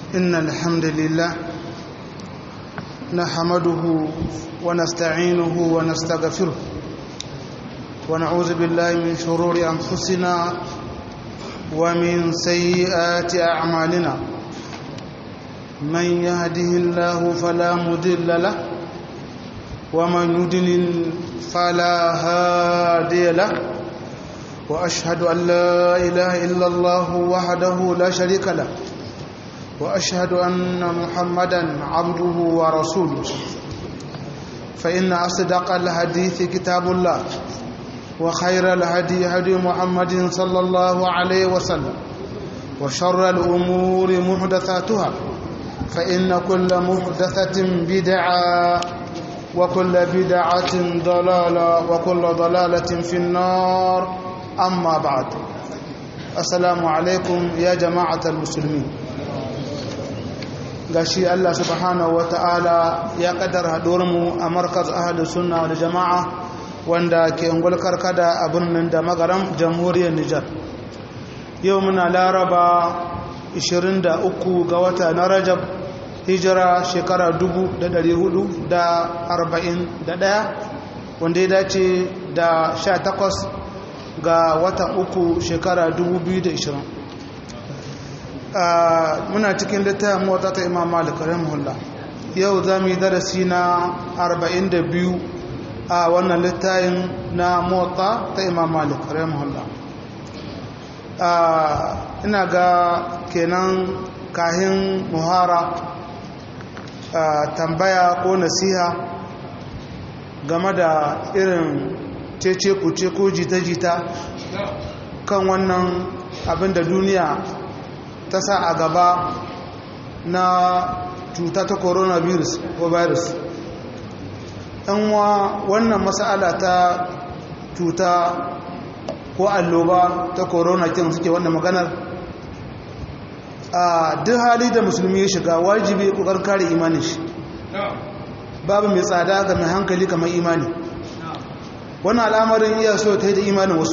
إن الحمد لله نحمده ونستعينه ونستغفره ونعوذ بالله من شرور أنفسنا ومن سيئات أعمالنا من يهده الله فلا مضل له ومن يضلل فلا هادي له وأشهد أن لا إله إلا الله وحده لا شريك له وأشهد أن محمدا عبده ورسوله فإن أصدق الحديث كتاب الله وخير الهدي هدي محمد صلى الله عليه وسلم وشر الأمور محدثاتها فإن كل محدثة بدعة وكل بدعة ضلالة وكل ضلالة في النار أما بعد السلام عليكم يا جماعة المسلمين gashi Allah subhanahu ta'ala ya kaddara mu a markaz ahlus sunna wal jama'a wanda ke ungul karkada a birnin da magaram jamhuriyar Nijar yau muna laraba 23 ga wata na Rajab hijira shekara 1441 wanda ya dace da 18 ga watan uku shekara 2020 muna cikin littafin mota ta imam malik rahimahullah yau za mu yi darasi na 42 a wannan littafin na mota ta imam malik rahimahullah ina ga kenan kahin muhara tambaya ko nasiha game da irin cece kuce ko jita-jita kan wannan abin da duniya ta sa a gaba na cuta ta coronavirus ko virus wa wannan masala ta cuta ko alloba ta corona kin suke wannan maganar a duk hali da musulmi ya shiga wajibi kokar kare imanin shi babu mai tsada ga mai hankali kamar imani wannan al'amarin iya so ta yi da imanin wasu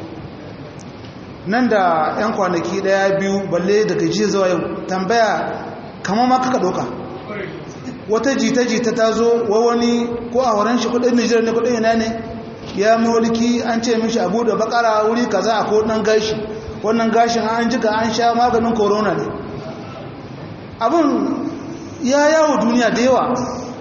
nan da 'yan kwanaki daya biyu balle daga jiya zuwa yau tambaya kama ma kaka doka wata jita-jita ta zo wa wani ko a wurin shi kudin nijar ne kudin yana ne ya mulki an ce mishi abu da bakara wuri kaza a kodin gashi wannan gashin an jika an sha maganin corona ne abin ya yawo duniya da yawa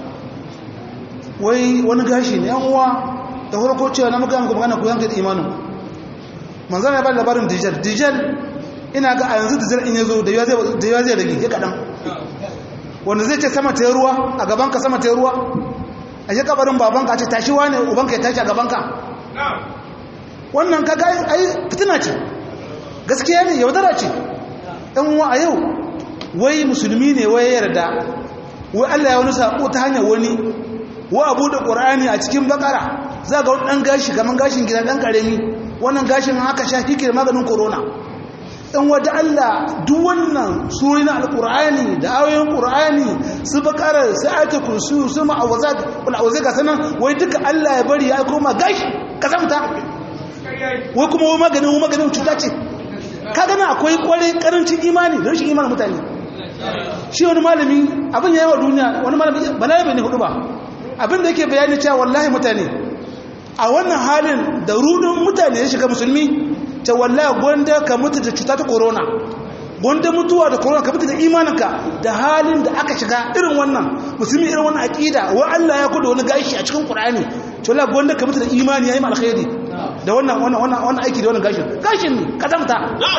wai wani gashi ne yan uwa da farko cewa na muka yanku magana ku yanka da imanin manzana ya ba labarin dijal dijal ina ga a yanzu dijal in ya zo da yawa zai rage ya kaɗan wanda zai ce sama ta ruwa a gabanka sama ta ruwa a shi kabarin babanka ce tashi wane ubanka ya tashi a gabanka wannan kaga ai fitina ce gaskiya ne yaudara ce ɗan uwa a yau wai musulmi ne wai yarda wai Allah ya wani saƙo ta hanyar wani wa abu da ƙur'ani a cikin bakara za ga wani ɗan gashi kamar gashin gida ɗan ƙarami wannan gashin haka sha kike maganin corona dan wata Allah duk wannan surori na alqur'ani da ayoyin qur'ani su bakara su ayatu kursi su ma'awazat wal awzai ga sanan wai duka Allah ya bari ya koma gashi kasamta wai kuma wai maganin wai maganin cuta ce ka gana akwai kware karancin imani da rashin imanin mutane shi wani malami abin yayi wa duniya wani malami balarabe ne hudu ba abin da yake bayani cewa wallahi mutane a wannan halin da rudin mutane ya shiga musulmi ta wallahi gwanda ka mutu da cuta ta corona gwanda mutuwa da corona ka mutu da imaninka da halin da aka shiga irin wannan musulmi irin wannan aqida wa Allah ya kudu wani gashi a cikin Qur'ani to wallahi gwanda ka mutu da imani yayi alkhairi da wannan wannan wannan wannan aiki da wannan gashin gashin ne ka zamta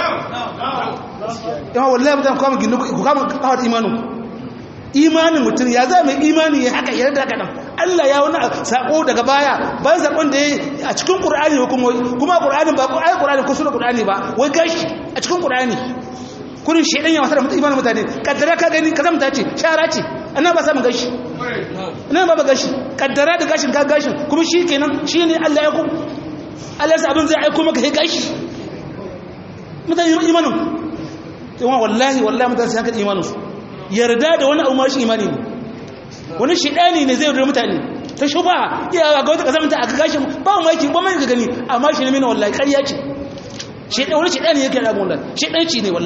yawa wallahi mutan kuma ginu ku kama kawar imanin imanin mutum ya za mai imani ya haka yarda haka nan Allah ya wani sako daga baya bayan sakon da ya a cikin Qur'ani ko kuma kuma Qur'ani ba ko ayi Qur'ani ko sura Qur'ani ba wai gashi a cikin Qur'ani kurin shedan ya wasa da mutum imanin mutane kaddara ka gani kaza mutace shara ce ana ba samun gashi ina ba ba gashi kaddara da gashin ka gashin kuma shi kenan shi ne Allah ya ku Allah ya abin zai aiko maka sai gashi mutane imanin yawan wallahi wallahi mutane sai haka imanin su yarda da wani abu ma shi imani ne wani shidani ne zai yaudar mutane ta shuba iya ga wata kazamta a gashin ba mu yake ba mai gani amma shi ne mina wallahi ƙarya ce shedan wani shedani yake da wallahi shedanci ne wallahi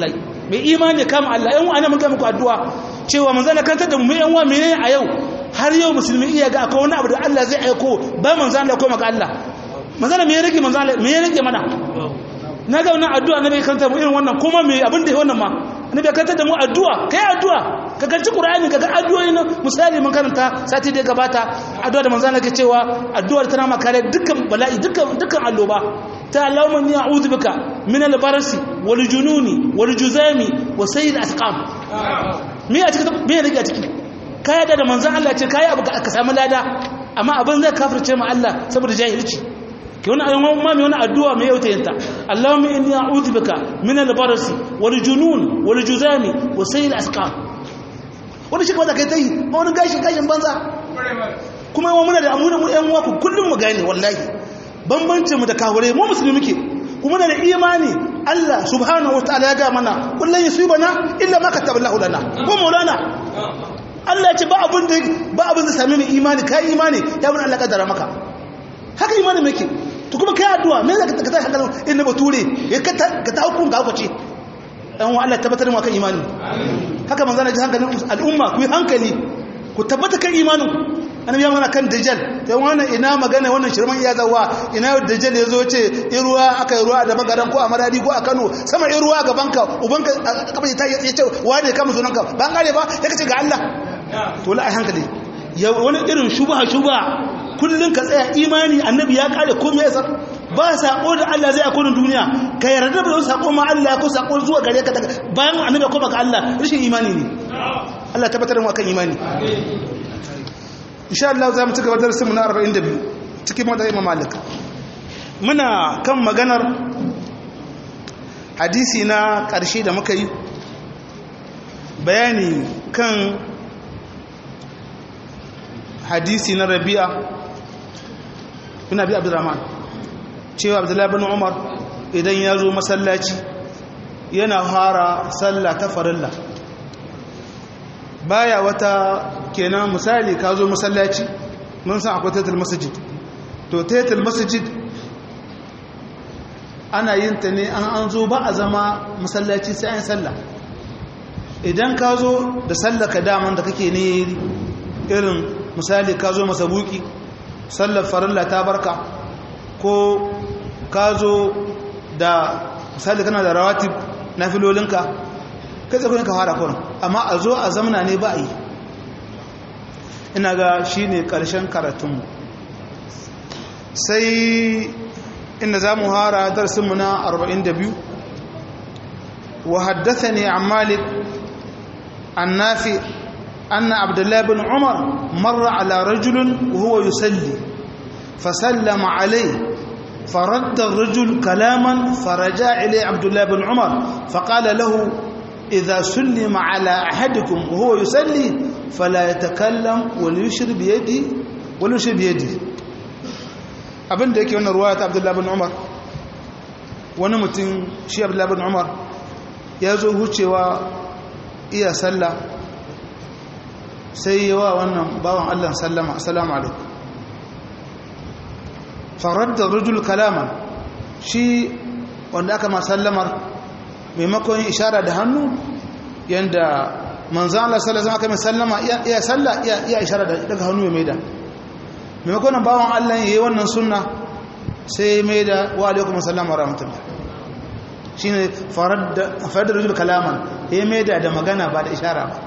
mai imani kama Allah yan wani muka muku addu'a cewa manzo na kantar da mu yan wa menene a yau har yau musulmi iya ga akwai wani abu da Allah zai aiko ba manzo Allah ko maka Allah manzo me ya rage manzo Allah me ya rage mana na ga wannan addu'a na bai kantar mu irin wannan kuma me abin da wannan ma na bai kantar da mu addu'a kai addu'a ka kanci Qur'ani ka ga addu'o'i na misali mun karanta sati da gabata addu'a da manzo Allah ke cewa addu'ar tana maka dukkan bala'i dukkan dukkan alloba ta Allahumma inni a'udhu bika min al-barasi wal jununi wal juzami wa sayyid asqam me a cikin me rage a ciki kai da manzon Allah ce kai abu ka samu lada amma abin zai kafirce mu Allah saboda jahilci ke wani ayyukan ma mai wani addu'a mai yauta yanta Allahumma inni a'udhu bika min al-barasi wal junun wal juzami wa sayyid asqam wani shi kawai kai tai ma wani gashi gashin banza kuma yawan muna da amuna mu ƴan uwa ku kullum mu gane wallahi bambancin mu da kawure mu musulmi muke kuma da imani Allah subhanahu wataala ya ga mana kullun yusibana illa ma kataballahu lana ko maulana Allah ya ce ba abin da ba abin da same mu imani kai imani ya bin Allah kadara maka haka imani muke to kuma kai addu'a me zaka ka tashi hankalin inda bature ya ka ka ta hukun ga hukace dan wa Allah tabbatar mu kan imani haka manzo na ji hankalin al'umma ku yi hankali ku tabbata kan imanin annabi ya magana kan dajjal sai wannan ina magana wannan shirman iya zawa ina dajjal ya zo ce in ruwa aka yi ruwa da magaran ko a maradi ko a Kano sama in ruwa gaban ka uban ka kafa ta ya ce wane kama sunan ka ban gare ba ya kace ga Allah to la ai hankali ya wani irin shubha shubha kullun ka tsaya imani annabi ya kare komai ya ba sako da Allah zai akonin duniya ka yarda ba sako ma Allah ko sako zuwa gare ka bayan annabi ko baka Allah rashin imani ne Allah tabbatar mu akan imani insha Allah za mu ci gaba da darasinmu na 42 cikin madar Imam Malik muna kan maganar hadisi na ƙarshe da muka yi bayani kan hadisi na Rabi'a bin Abi Abdurrahman cewa Abdullahi bin Umar idan ya zo masallaci yana fara sallah ta farilla baya wata kenan misali ka zo masallaci mun san akwai taitul masjid to taitul masjid ana yin ta ne an an zo ba a zama masallaci sai an sallah idan ka zo da sallaka daman da kake ne irin misali ka zo masabuki sallar farilla ta barka ko ka zo da misali kana da rawatib na filolinka kai tsakunin ka fara kurin amma a zo a zamana ne ba a yi ina ga shi ne ƙarshen karatunmu sai inda za mu hara darsinmu na 42 wa haddasa ne an malik an nafi anna abdullahi bin umar marra ala rajulun huwa yusalli fasallama alai فرد الرجل كلاما فرجع إليه عبد الله بن عمر فقال له إذا سلم على أحدكم وهو يسلي فلا يتكلم وليشر بيدي وليشر بيدي abin da yake wannan ruwaya ta abdullahi bin umar wani mutum shi abdullahi bin umar ya zo hucewa iya sallah sai yawa wannan bawan allah sallama assalamu alaikum farar da rujul kalama shi wanda aka ma sallamar maimakon ishara da hannu yadda manzan Allah sallallahu alaihi wasallam aka mai sallama iya salla iya ishara daga hannu ya maida maimakon nan bawon Allah yayi wannan sunna sai maida wa alaikum assalam wa rahmatullah shine farad farad rajul kalaman ya maida da magana ba da ishara ba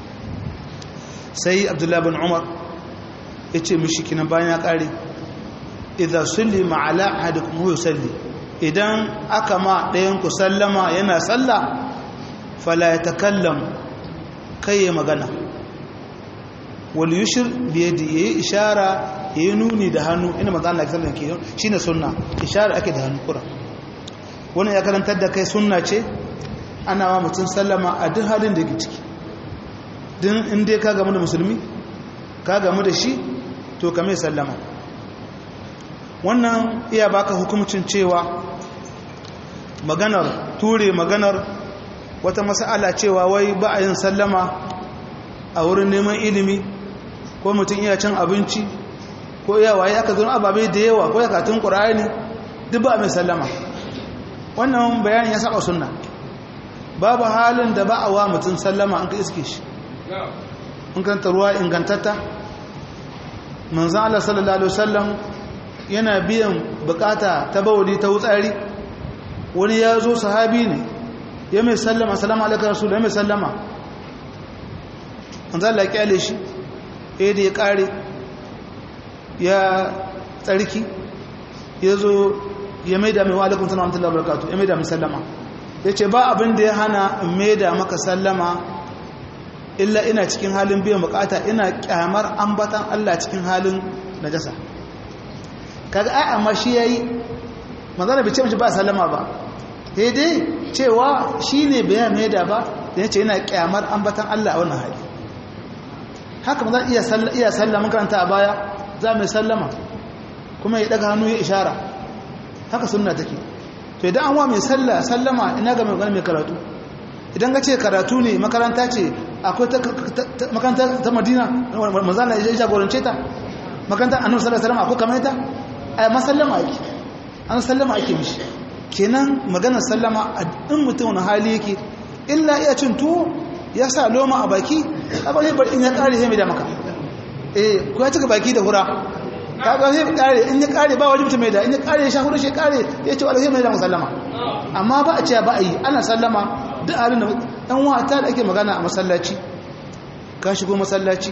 sai Abdullah bin Umar yace mishi kinan bayan ya kare idza sallima ala ahadikum huwa yusalli idan aka ma ɗayan ku sallama yana salla fala ya takallam kai ya magana wal yushir bi yadi yayi ishara yayi nuni da hannu ina manzo Allah sallallahu alaihi wasallam shine sunna ishara ake da hannu kura wannan ya karantar da kai sunna ce ana wa mutum sallama a duk halin da yake ciki din in dai ka gamu da musulmi ka gamu da shi to ka mai sallama wannan iya baka hukumcin cewa maganar ture maganar wata mas'ala cewa wai ba a yin sallama a wurin neman ilimi ko mutum iya cin abinci ko iya waye aka zo ababe da yawa ko ya katun qur'ani duk ba mai sallama wannan bayanin ya saba sunna babu halin da ba a wa mutum sallama an ka iske shi in kanta ruwa ingantatta manzan Allah sallallahu Alaihi wasallam yana biyan bukata ta bawali ta wutsari wani ya zo sahabi ne ya mai sallama salamu alaikar rasu ya mai sallama manzan Allah kyale shi ya da ya kare ya tsarki ya zo ya mai da mai wa alaikun sana'a mutum labarakatu ya mai da mai sallama ya ce ba abin da ya hana in mai da maka sallama illa ina cikin halin biyan bukata ina kyamar ambatan Allah cikin halin najasa kaga ai amma shi yayi manzara bai ce mishi ba sallama ba daidai cewa shine bai mai da ba da yace ina kyamar ambatan Allah a wannan hali haka manzara iya sallama iya sallama karanta a baya za mu sallama kuma ya daga hannu ya ishara haka sunna take to idan an wa mai salla sallama ina ga mai mai karatu idan ka ce karatu ne makaranta ce akwai makaranta ta madina manzana ya jagorance ta makaranta annabi sallallahu alaihi wasallam akwai kamar ita a masallama ake an sallama ake mishi kenan maganar sallama a in mutum wani hali yake illa iya cin tuwo ya sa loma a baki a bari bar in ya kare sai mai da maka eh ko ya cika baki da hura ka ga sai kare in ya kare ba wajibi mai da in ya kare ya sha hura shi kare ya ce wallahi mai da sallama amma ba a ce ba a yi ana sallama duk abin da ɗan wata da ake magana a masallaci ka shigo masallaci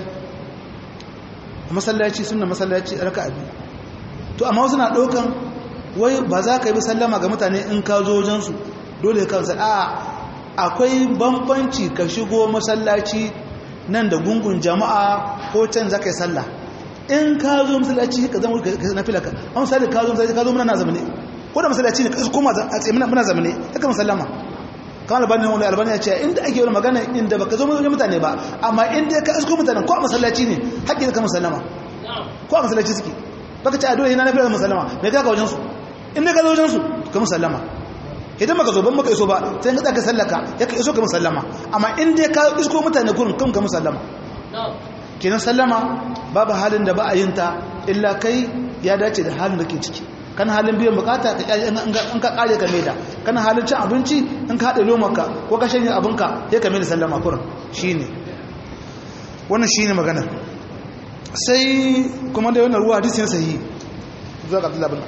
a masallaci suna masallaci raka abi to amma wasu na ɗaukan wai ba za ka yi sallama ga mutane in ka zo wajensu dole ka sa a akwai bambanci ka shigo masallaci nan da gungun jama'a ko can za ka yi sallah in ka zo masallaci ka zama na filaka a misali ka zo masallaci ka zo muna na zamane ko da masallaci ne ka koma a tsaye muna zamane ya kama sallama kamar albani wani albani ya ce inda ake wani magana inda baka zo wajen mutane ba amma inda ka isko mutanen ko a masallaci ne haƙƙi da ka musallama ko a masallaci suke baka ce a dole yana na fiye musallama mai kaka wajen su inda ka zo wajen su ka musallama idan baka zo ban baka iso ba sai ka tsaka sallaka ya ka iso ka musallama amma inda ka isko mutane gurin kan ka musallama kenan sallama babu halin da ba a yin ta illa kai ya dace da halin da ke ciki kana halin biyan bukata ka in ka kare ka maida kana halin cin abinci in ka haɗe lomarka ko ka shanye abinka ya ka maida sallama kurin shine wannan shine magana sai kuma da wannan ruwa hadisi ne sahihi zuwa ga Abdullah bin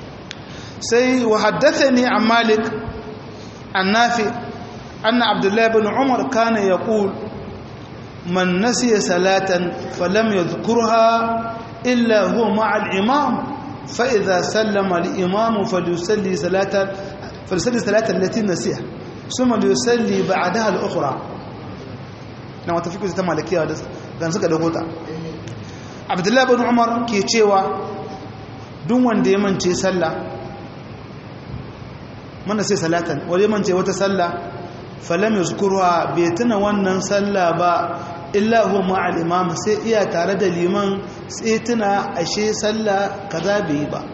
sai wa haddathani an Malik an Nafi anna Abdullah bin Umar kana yaqul man nasiya salatan falam yadhkurha illa huwa ma'a al-imam فإذا سلم الإمام فليصلي صلاة فليصلي صلاة التي نسيها ثم ليصلي بعدها الأخرى na wata fikir ta malikiya da gan suka dago ta abdullahi bin umar ke cewa duk wanda ya mance sallah mana sai salatan wanda ya mance wata sallah falam yazkuruha bai tuna wannan sallah ba illa huwa ma'al imam sai iya tare da liman sai tuna ashe sallah kaza bai ba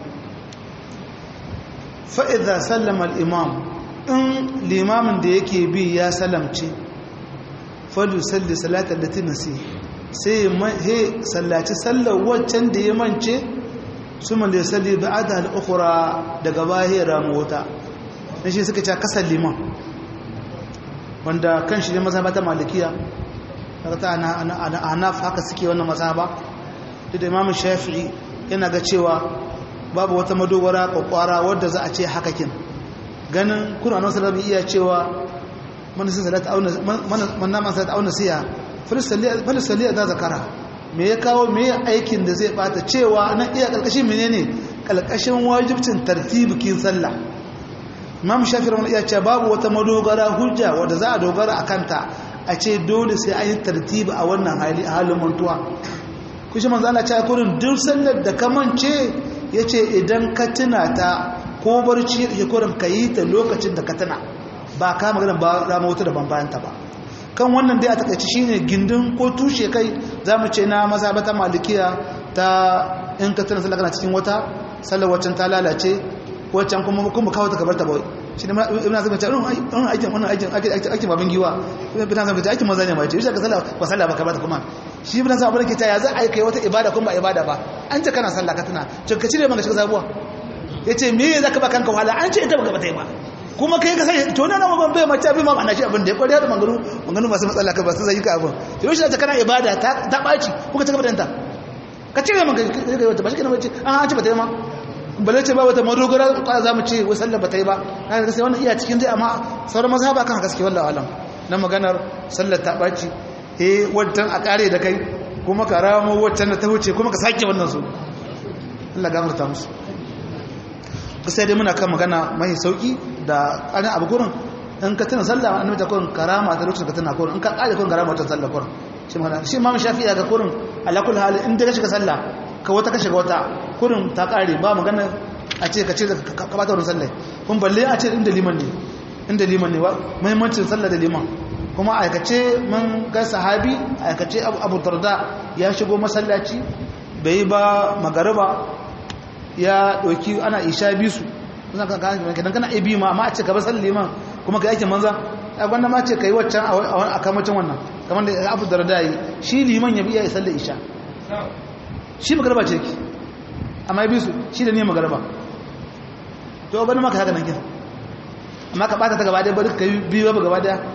fa idza sallama al imam in limamin da yake bi ya salamce fadu salli salata allati nasi sai he sallaci sallar waccan da ya mance suma da salli ba'da al ukhra daga bahira mota dan shi suka ce kasar liman wanda kan shi ne mazhabata malikiya ta anaf haka suke wannan mazhaba duk da imam shafi'i yana ga cewa babu wata madogara kwakwara wadda za a ce haka kin ganin kuna nan salabi iya cewa man sai salat auna man nama salat auna siya falisali da zakara me ya kawo me ya aikin da zai bata cewa nan iya kalkashin menene kalkashin wajibcin tartibikin sallah imam shafi'i rahimahullah iya cewa babu wata madogara hujja wadda za a dogara akan ta a ce dole sai an yi tartibi a wannan hali a halin mantuwa kushi manzo Allah ya kurin duk sallar da ka mance yace idan ka tuna ta ko barci ya kurin ka yi ta lokacin da ka tuna ba ka magana ba rama wata da bayan ta ba kan wannan dai a takaici shine gindin ko tushe kai zamu ce na mazhabata malikiya ta in ka tuna sallar kana cikin wata sallar waccan ta lalace waccan kuma kuma kawo ta kabar ta bai shi ne ibn azim ta irin aikin wannan aikin aikin babin giwa ibn azim ta aikin maza ne mai ce shi ka sallah ba sallah ba ka bata kuma shi ibn azim abin ke ta ya za a yi kai wata ibada kuma ba ibada ba an ce kana sallah ka tuna to ka cire maka shiga sabuwa yace me za ka ba kanka wahala an ce ita baka bata yi ba kuma kai ka sai to nan ban bai mace abin ma ana shi abin da ya kware da manganu manganu masu matsala ka ba su zai ka abin to yau shi da kana ibada ta ta baci kuka ci gaba da ta ka cire man kai wata ba shi kana bace an ci ba ta yi ma bale ce ba wata madogara ka za mu ce wai sallar ba ta yi ba na ga sai wannan iya cikin dai amma sauran mazhaba kan gaske wallahi alam na maganar sallar ta baci eh wancan a kare da kai kuma ka ramo wancan da ta wuce kuma ka sake wannan su Allah gafarta musu sai dai muna kan magana mai sauki da ƙarin abu kurin in ka tuna sallah annabi ta kurin karama ta lokacin ka tuna kurin in ka ƙare kurin karama ta sallah kurin shi magana shi imam shafi ga kurin ala kulli hal in da ka shiga sallah ka wata ka shiga wata kurin ta ƙare ba magana a ce ka ce ka bata wannan sallah kun balle a ce inda liman ne inda liman ne muhimmancin sallah da liman kuma aikace mun ga sahabi aikace abu darda ya shigo masallaci bai ba magariba ya ɗauki ana isha bisu idan kana ibi ma amma a ce gaba salli man kuma ka yake manza a gwanda ma ce ka yi waccan a kamacin wannan kamar da abu da rada yi shi liman ya biya ya salli isha shi magarba ce ki amma ya bisu shi da ne magarba to bani maka haka nan gina amma ka ɓata ta gaba daya bari ka yi biyu ba gaba daya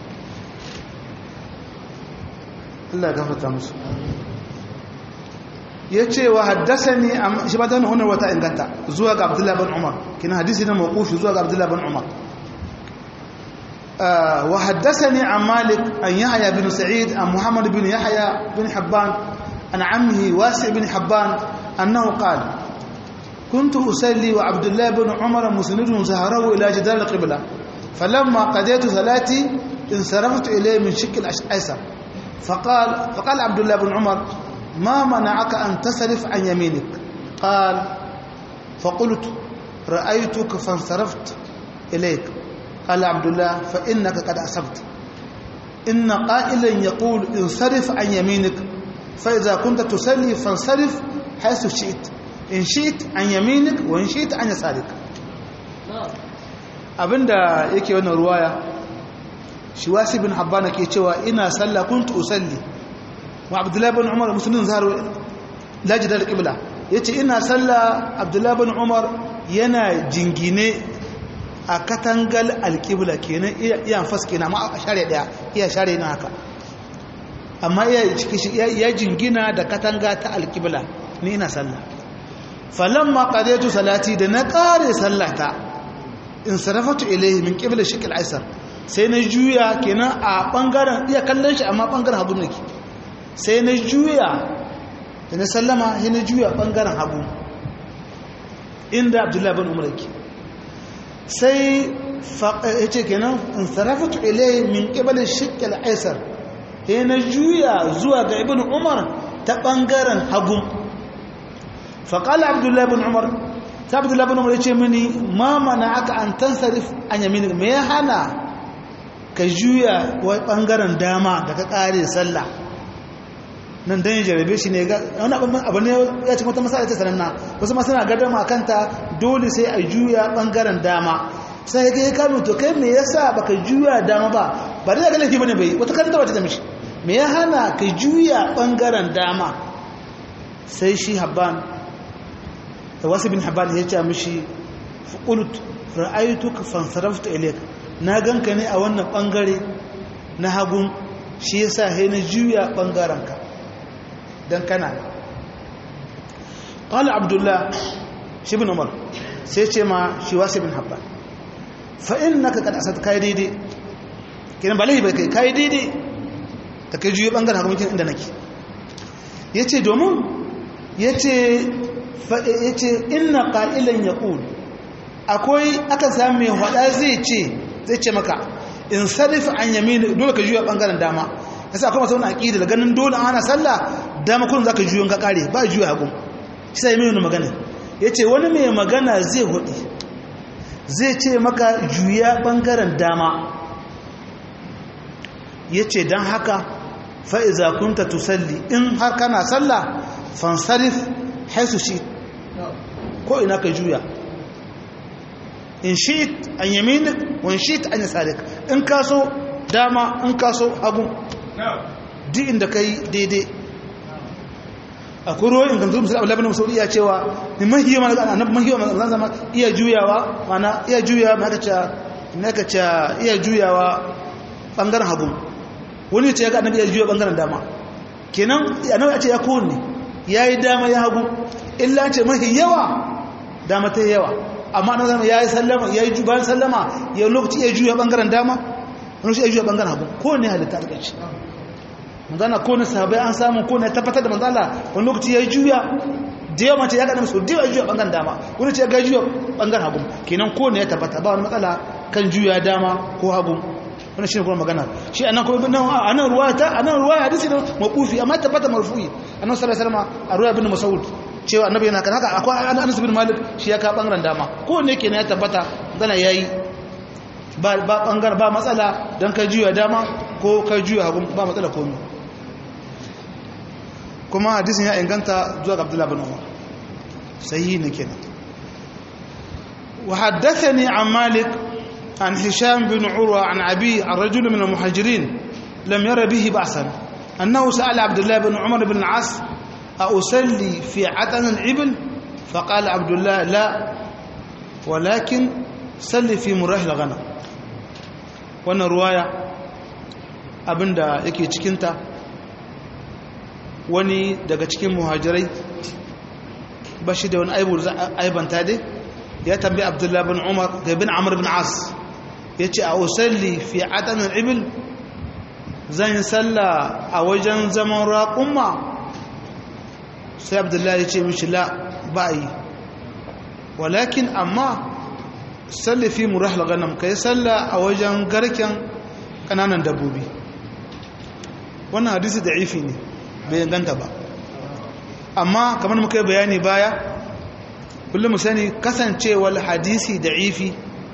Allah ya gafarta musu ya ce wa haddasa ne shi ba ta nuna wata inganta zuwa ga abdullahi bin umar kina hadisi na makufi zuwa ga abdullahi bin umar wa haddasa ne an malik an yahaya bin sa'id an muhammad bin yahaya bin habban an amhi wasi bin habban annahu qala كنت أصلي وعبد الله بن عمر مسند زهره إلى جدار القبلة فلما قضيت صلاتي انصرفت إليه من شك الأيسر فقال فقال عبد الله بن عمر ما منعك أن تصرف عن يمينك قال فقلت رأيتك فانصرفت إليك قال عبد الله فإنك قد أصبت إن قائلا يقول انصرف عن يمينك فإذا كنت تصلي فانصرف حيث شئت إن شئت عن يمينك وإن شئت عن يسارك abinda yake wannan ruwaya shi wasi bin habbana ke cewa ina sallah kuntu usalli wa abdullahi bin umar musulun zaharu lajidar ƙibla ya ce ina salla abdullahi bin umar yana jingine a katangal alƙibla kenan iya faske na ma a share ɗaya iya share na haka amma iya jingina da katanga ta alƙibla ni ina salla falon ma ƙaretu salati da na ƙare sallata in sarrafatu ilaihi min ƙibla shikil aisar sai na juya kenan a ɓangaren iya kallon shi amma ɓangaren hagu nake sai na juya da na sallama sai na juya bangaren hagu inda abdullahi bin umar yake sai ya ce kenan in sarrafatu ilai min ƙibalin shikil aisar sai na juya zuwa ga ibn umar ta bangaren hagu faƙala abdullahi bin umar ta abdullahi bin umar ya ce mini ma mana aka an tansarif an yamini me ya hana ka juya wa bangaren dama da ka ƙare sallah nan dan ya jarabe shi ne wani abu ne ya ci wata masala ta sananna wasu ma suna gadama a kanta dole sai a juya bangaren dama sai ya kai kano to kai me yasa baka juya dama ba ba da ga laifi bane bai wata kanta wata ta mishi me ya hana ka juya bangaren dama sai shi habban da wasu bin habban ya ce mishi qult ra'aytuka fansarafta ilayk na ganka ne a wannan bangare na hagun shi yasa sai na juya bangaren ka dan kana qala abdullah shi ibn umar sai ce ma shi wasu ibn habban fa innaka qad asad kai daidai kiran ba laifi bai kai kai daidai ta kai juye bangaren hukumin inda nake yace domin yace fa yace inna qa'ilan yaqul akwai aka samu mai hada zai ce zai ce maka in sarif an yamin dole ka juya bangaren dama yasa akwai masu wani aqida da ganin dole ana sallah dama kullum zaka juyo ka kare ba juya hagu sai mai wani magana yace wani mai magana zai hudi zai ce maka juya bangaren dama yace dan haka fa iza kunta tusalli in har kana sallah fansarif haisu shi ko ina ka juya in shi'it an yaminik wa in shi'it an yasarik in kaso dama in kaso hagu duk inda kai daidai akwai ruwa ingantu musul abu labarin musul iya cewa ni mahiyo mana ga annabi mahiyo mana zama iya juyawa mana iya juyawa ma kace na ka ce iya juyawa bangaren hagu wani ce ya ga annabi ya juya bangaren dama kenan annabi ya ce ya kowanne ya yi dama ya hagu illa ce mafi yawa dama ta yawa amma na zama ya yi sallama ya yi bayan sallama ya lokaci ya juya bangaren dama wani shi ya juya bangaren hagu kowanne halitta a ƙarshe manzana kowane sahabai an samu kowane ya tabbatar da manzala wani lokaci ya juya da yawa mace ya kaɗa musu da yawa juya ɓangaren dama wani ce ya ga juya ɓangaren hagu kenan kowane ya tabbata ba wani matsala kan juya dama ko hagu wani shi ne kuma magana shi a nan kuma a nan ruwa ta a nan ruwa ya hadisi da makufi amma tabbata marfu'i a nan sallallahu alaihi a ruwa bin masaud cewa annabi yana kan haka akwai anas bin malik shi ya ka ɓangaren dama kowane kenan ya tabbata gana yayi ba ɓangaren ba matsala don ka juya dama ko ka juya hagu ba matsala komai kuma hadisin ya inganta zuwa ga Abdullah bin Umar sahihi ne kenan wa haddathani an Malik an Hisham bin Urwa an Abi ar-rajul min al-muhajirin lam yara bihi ba'san annahu sa'ala Abdullah bin Umar bin al-As a usalli fi atan al-ibl فقال عبد الله لا ولكن صلي في مراه الغنم wannan ruwaya abinda yake cikinta wani daga cikin muhajirai ba shi da wani aibanta dai ya tambayi abdullahi bin umar ga bin amur bin as ya ce a usalli fi atanin ibil zan yi salla a wajen zaman raƙumma sai abdullahi ya ce mishi la ba yi walakin amma salli fi murahal ganam ka yi salla a wajen garken ƙananan dabbobi wannan hadisi da ifi ne bai ganta ba amma kamar muka yi bayani baya kullum sani kasancewar hadisi da ifi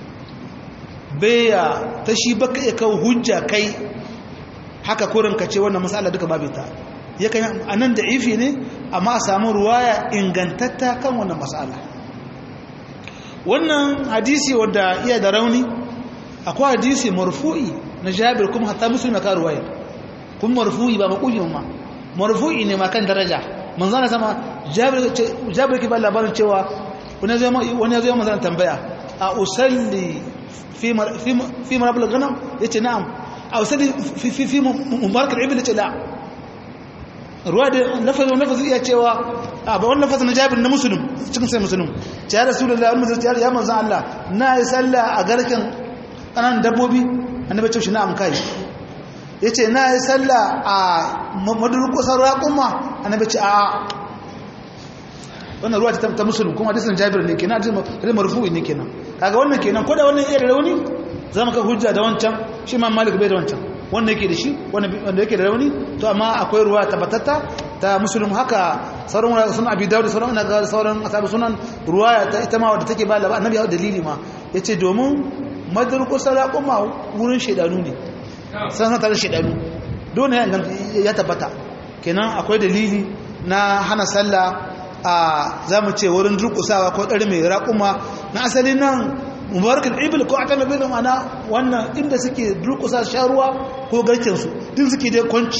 baya ta shi baka iya kawo hujja kai haka kurin ka ce wannan matsala duka babu ta yakan a nan da ifi ne amma a samu ruwaya ingantatta kan wannan matsala wannan hadisi wadda iya da rauni akwai hadisi marfu'i na jabir kuma hatta musulmi ka ruwaya kuma marfu'i ba maƙuhi ma marfu'i ne ma kan daraja manzo na sama jabir ke ba labarin cewa wani ya zo manzo tambaya a usalli fi fi marabul ganam yace na'am a usalli fi fi fi mubarak al-ibl yace la ruwa da lafazin lafazin iya cewa a ba wannan lafazin na jabir na musulun cikin sai musulun ya rasulullahi wani musulun ya manzo Allah na yi sallah a garken ƙananan dabbobi annabi ce shi na'am kai ya ce na yi sallah a madurkusar raƙuma annabi ce a wannan ruwa ta musulun kuma hadisin jabir ne kenan hadisin marfu'i ne kenan kaga wannan kenan ko da wannan iya da rauni za mu ka hujja da wancan shi ma malik bai da wancan wanda yake da shi wanda yake da rauni to amma akwai ruwa tabbatatta ta musulun haka sauran wurare sunan abi dawud sauran ina ga sauran asabu sunan ruwaya ta ita ma wadda take ba labar annabi ya dalili ma yace domin madurkusar raƙuma wurin shedanu ne sanar tare shedanu dole ya tabbata kenan akwai dalili na hana sallah a zamu ce wurin durkusawa ko ɗari mai raƙuma na asali nan mubarakul ibil ko ata nabi da mana wannan inda suke durkusa sharuwa ko garkensu din suke dai kwanci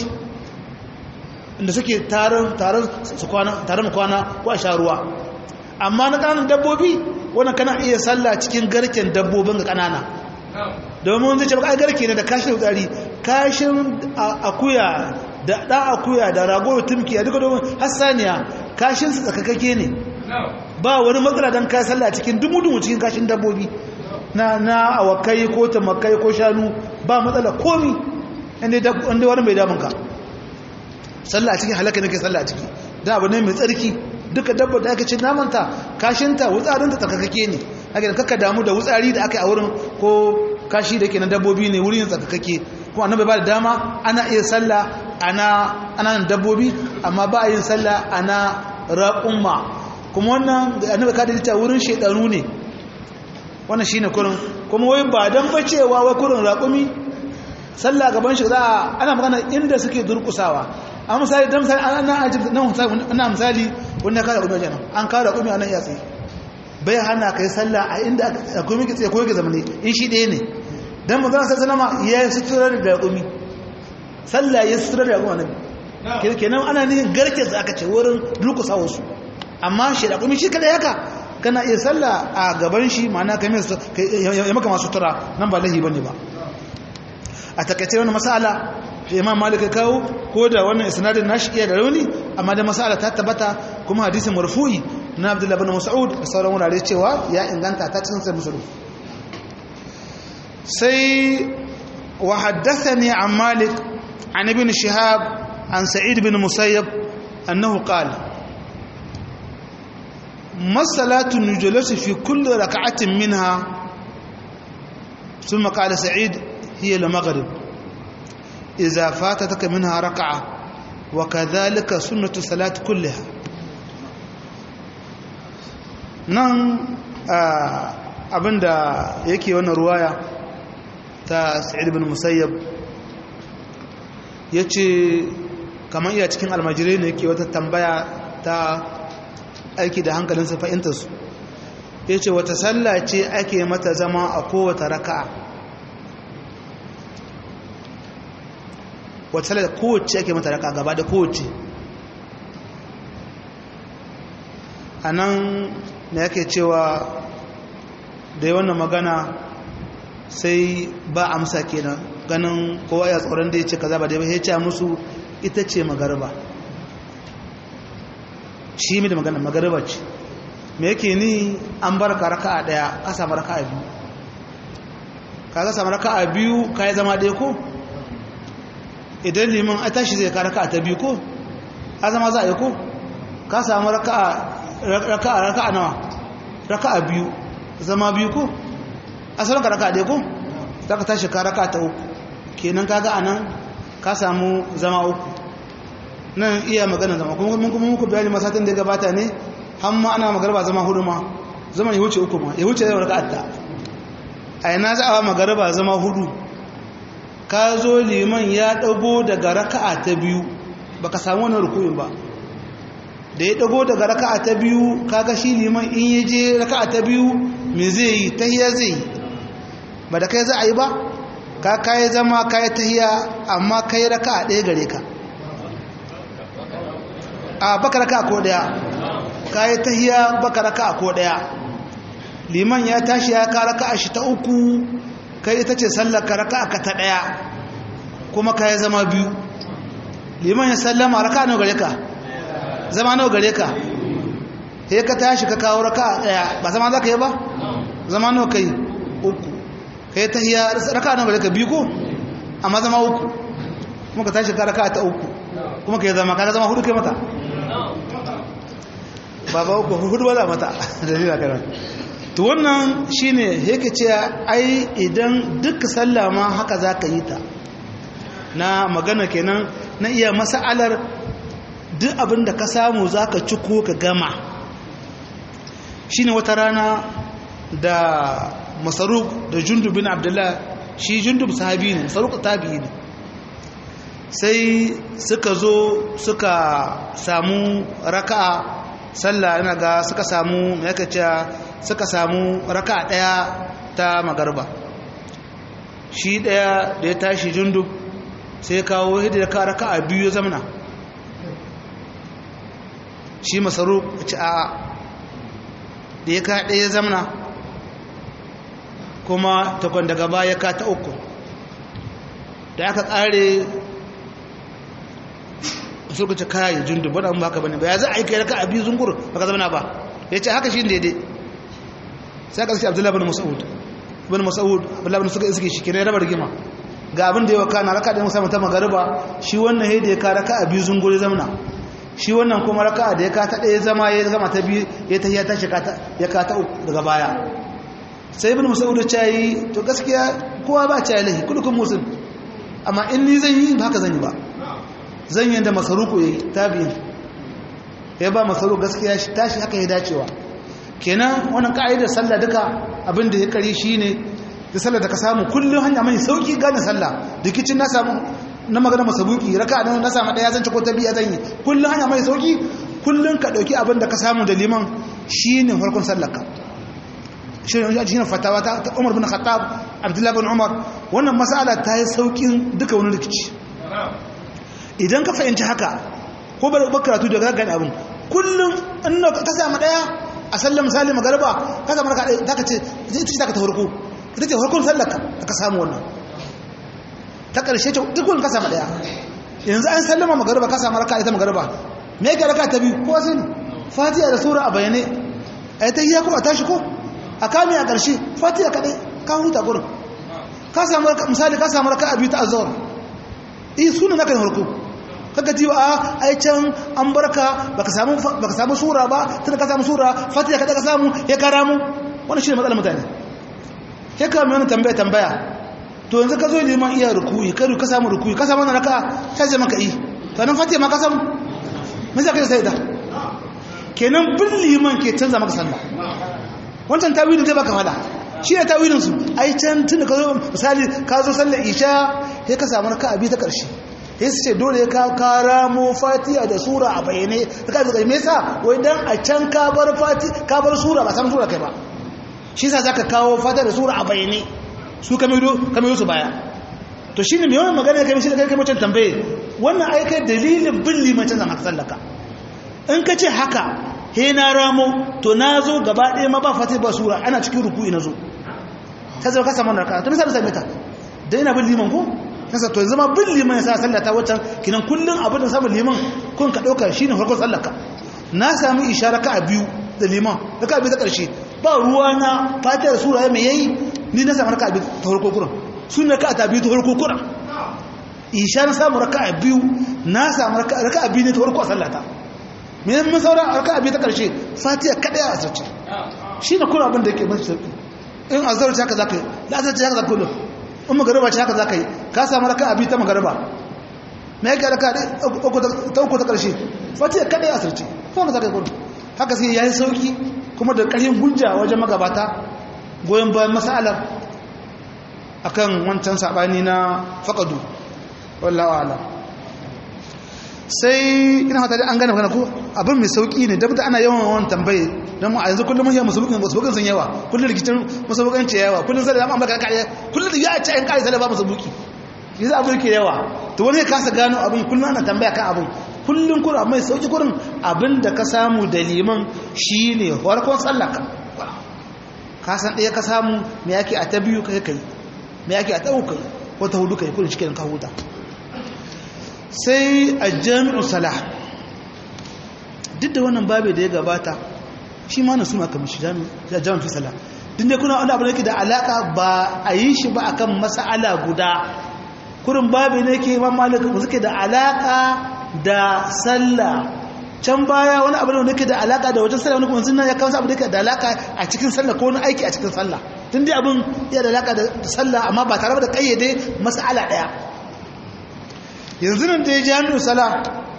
inda suke taron taron su kwana taron kwana ko a sharuwa amma na ƙananan dabbobi wannan kana iya sallah cikin garken dabbobin ga ƙanana domin zai ce ba ai garke ne da kashin tsari kashin akuya da ɗan akuya da rago tumki a duka domin hassaniya kashin su tsakakake ne ba wani matsala don ka sallah cikin dumu-dumu cikin kashin dabbobi na na awakai ko tamakai ko shanu ba matsala komi inda wani mai damunka sallah a cikin halaka nake sallah a ciki da abu ne mai tsarki duka dabba da aka ce namanta kashinta wutsarinta tsakakake ne haka da kaka damu da wutsari da aka yi a wurin ko kashi da ke na dabbobi ne wurin tsakakake kuma annabi ba da dama ana iya sallah ana ana dabbobi amma ba a yin sallah ana raƙumma kuma wannan annabi ka dalita wurin shedanu ne wannan shine kurin kuma wai ba dan bacewa wai kurin raƙumi sallah gaban shi za ana magana inda suke durkusawa a misali dan misali ana ajib nan ana misali wanda ka raƙumi wajen an ka raƙumi anan ya tsaye bai hana kai sallah a inda akwai miki tsaye ko yake zamane in shi ɗaya ne dan manzon sallallahu alaihi ya yi sutura da raƙumi sallah ya sutura da raƙumi annabi kenan ana nihin garke su aka ce wurin durkusawa su amma shi da kuma shi kada yaka kana iya sallah a gaban shi ma'ana kai mai ya maka masu tura nan ba lahi bane ba a takaice wannan masala da imam malik ya kawo ko da wannan isnadin nashi iya da rauni amma da masala ta tabbata kuma hadisin marfu'i na abdullahi bin mas'ud da sauran wurare cewa ya inganta ta cikin sai musulun sai wa haddathani an malik an ibn shihab an sa'id bin musayyab annahu qala مسألة الجلوس في كل ركعة منها ثم قال سعيد هي المغرب إذا فاتتك منها ركعة وكذلك سنة الصلاة كلها nan abinda yake wannan ruwaya ta sa'id bin musayyab ya ce kamar iya cikin almajirai ne yake wata tambaya ta aiki da hankalinsa fahimtarsu ya ce wata sallah ce ake mata zama a kowata raka'a wata sallah kowace ake mata raka'a gaba da kowace a nan na yake cewa da yi wannan magana sai ba amsa kenan ganin kowa ya tsoron da ya ce kaza ba da ya ce musu ita ce magarba shi mai da magana magarba ce me yake ni an bar ka raka a daya ka samu raka a biyu ka ka samu raka a biyu ka yi zama ɗaya ko idan liman a tashi zai ka raka a ta biyu ko a zama za a yi ko ka samu raka a raka a nawa raka a biyu zama biyu ko asalin ka raka a ɗaya ko za ka tashi ka raka ta uku kenan kaga a nan ka samu zama uku nan iya magana zama kuma mun kuma muku bayani masatin da ya gabata ne har ma ana magarba zama hudu ma zaman ya wuce uku ma ya wuce yau raka'atta a yana za a magarba zama hudu ka zo liman ya dago daga raka'a ta biyu baka samu wani rukuyin ba da ya dago daga raka'a ta biyu kaga shi liman in ya je raka'a ta biyu me zai yi tahiyya zai yi ba da kai za a yi ba ka kai zama kai tahiyya amma kai raka'a ɗaya gare ka a baka raka ko daya kayi tahiya baka raka ko daya liman ya tashi ya ka raka shi ta uku kai ita ce sallar ka raka ka ta daya kuma kayi zama biyu liman ya sallama raka nawa gare ka zama nawa gare ka sai ka tashi ka kawo raka daya ba zama za ka yi ba zama nawa kai uku kai tahiya raka nawa gare ka biyu ko amma zama uku kuma ka tashi ka raka ta uku kuma ka yi zama ka zama hudu kai mata baba uku hudu wala mata dalila kana to wannan shine yake ce ai idan duk sallah ma haka zaka yi ta na magana kenan na iya mas'alar duk abin da ka samu zaka ci ko ka gama shine wata rana da masaruk da jundub bin abdullah shi jundub sahabi ne masaruk tabi'i ne sai suka zo suka samu raka'a sallah ina ga suka samu yake cewa suka samu raka'a daya ta magarba shi daya da ya tashi jundub sai kawo hidda ka raka'a biyu ya zamana shi masaru ci a da ya ka daya zamana kuma takwan daga baya ka ta uku da aka kare suka ce kayan jundu ba dan baka bane ba ya za a yi kai raka abi zungur baka zama ba ya ce haka shi ne daidai sai ka ce abdullahi bin mas'ud bin mas'ud abdullahi bin suka iske shi kenan rabar rigima ga abin da ya waka na raka da musamman ta magariba shi wannan da ya ka raka abi zungur ya zamana shi wannan kuma raka da ya ka ta ɗaya zama ya zama ta biyu ya ta ya ta shi ya ka ta uku daga baya sai ibn mas'ud ya yi to gaskiya kowa ba ta lahi kullukum muslim amma in ni zan yi ba haka zan yi ba zan yanda masaruku ya yi tabi'in ya ba masaruku gaskiya shi tashi haka ya dacewa kenan wannan ka'idar sallah duka abin da ya kare shi ne da sallah da ka samu kullum hanya mai sauki gane sallah rikicin na samu na magana masabuki raka nan na samu daya zan ci ko ta biya zan yi kullum hanya mai sauki kullum ka dauki abin da ka samu da liman shine farkon sallarka shi ne fatawa ta Umar bin Khattab Abdullah bin Umar wannan mas'ala ta yi saukin duka wani rikici idan ka fahimci haka ko bar karatu da gaggan abin kullum in ka samu daya a sallar misali magarba ka samu raka ɗaya zaka ce ita ce zaka ta farko ita ce farkon sallar ka ka samu wannan ta ƙarshe ce duk wani ka samu ɗaya yanzu an sallama magarba ka samu raka ita magarba me yake raka ta biyu ko sani fatiha da sura a bayyane a ta iya kuma tashi ko a kame a ƙarshe fatiha kaɗai ka huta gurin ka samu misali ka samu raka a biyu ta azawar iya suna naka da farko kaga ji a ai can an barka baka samu baka samu sura ba tunda ka samu sura fatiha kada ka samu ya kara mu wannan shine matsalar mutane sai ka mai tambaya tambaya to yanzu ka zo liman iya rukuyi kai ka samu rukuyi ka samu wannan raka sai ce maka yi to nan fatiha ma ka samu me zaka sai da kenan bin liman ke canza maka sallah wancan tawilin zai baka fada shi ne tawilin su ai can tun da ka zo misali ka zo sallar isha sai ka samu raka abi ta karshe sai su ce dole ka karamo fatiha da sura a bayyane ka zuka me yasa wai dan a can ka bar fati ka bar sura ba san sura kai ba shi yasa zaka kawo fatiha da sura a bayyane su kamido kamido su baya to shine me yawan magana kai shi da kai kai mutum tambaye wannan ai kai dalilin bin limacin zama sallaka in ka ce haka he na ramo to na zo gaba ɗaya ma ba fatiha ba sura ana cikin ruku'i na zo sai zama ka samu narka to misali same ta da ina bin liman ko kasa to zama bin liman ya sa sallata waccan kinan kullun abin da samun liman kun ka dauka shine farkon sallaka na sami ishara ka biyu da liman da ka biyu ta karshe ba ruwa na fatiyar sura mai yayi ni na samu raka biyu ta farko kuran sunna ka ta biyu ta farko kuran ishara samu raka biyu na samu raka biyu ne ta farko a sallata me mun saura raka biyu ta karshe fatiya kada ya asirce shine kuran abin da yake mun sauki in azhar ta haka zakai la azhar ta haka zakai kullum in magariba ce haka za ka yi ka samu raka abi ta magariba na yake raka ta uku ta ƙarshe fati ya kaɗai a sarci ko za ka yi kudu haka sai ya yi sauki kuma da ƙarfin hujja wajen magabata goyon bayan masalar a kan wancan saɓani na faƙadu wallawa ala sai ina fata an gane magana ko abin mai sauki ne dabda ana yawan yawan tambaye don mu a yanzu kullum mun musabukin musabukin sun yawa kullum rikicin musabukin ce yawa kullum sai da amma baka kare kullum da ya ce an kare sai da ba musabuki yanzu abin ke yawa to wani ya kasa gano abin kullum ana tambaya kan abin kullum kullum amma mai sauki kullum abin da ka samu da liman shine farkon sallaka ka san ɗaya ka samu me yake a ta biyu kai kai me yake a ta uku kai wata hudu kai kullum cikin ka huta sai a jami'u salah duk da wannan babu da ya gabata shi ma na su maka mishi jami'in fi salah duk da kuna wani abu da yake da alaka ba a yi shi ba akan mas'ala guda kurin babu ne ke imam malik ba suke da alaka da sallah can baya wani abu da yake da alaka da wajen sallah wani kuma sunna ya kawo abu da yake da alaka a cikin sallah ko wani aiki a cikin sallah tun dai abin ya da alaka da sallah amma ba tare da kayyade mas'ala daya yanzu nan da ya jami'u salah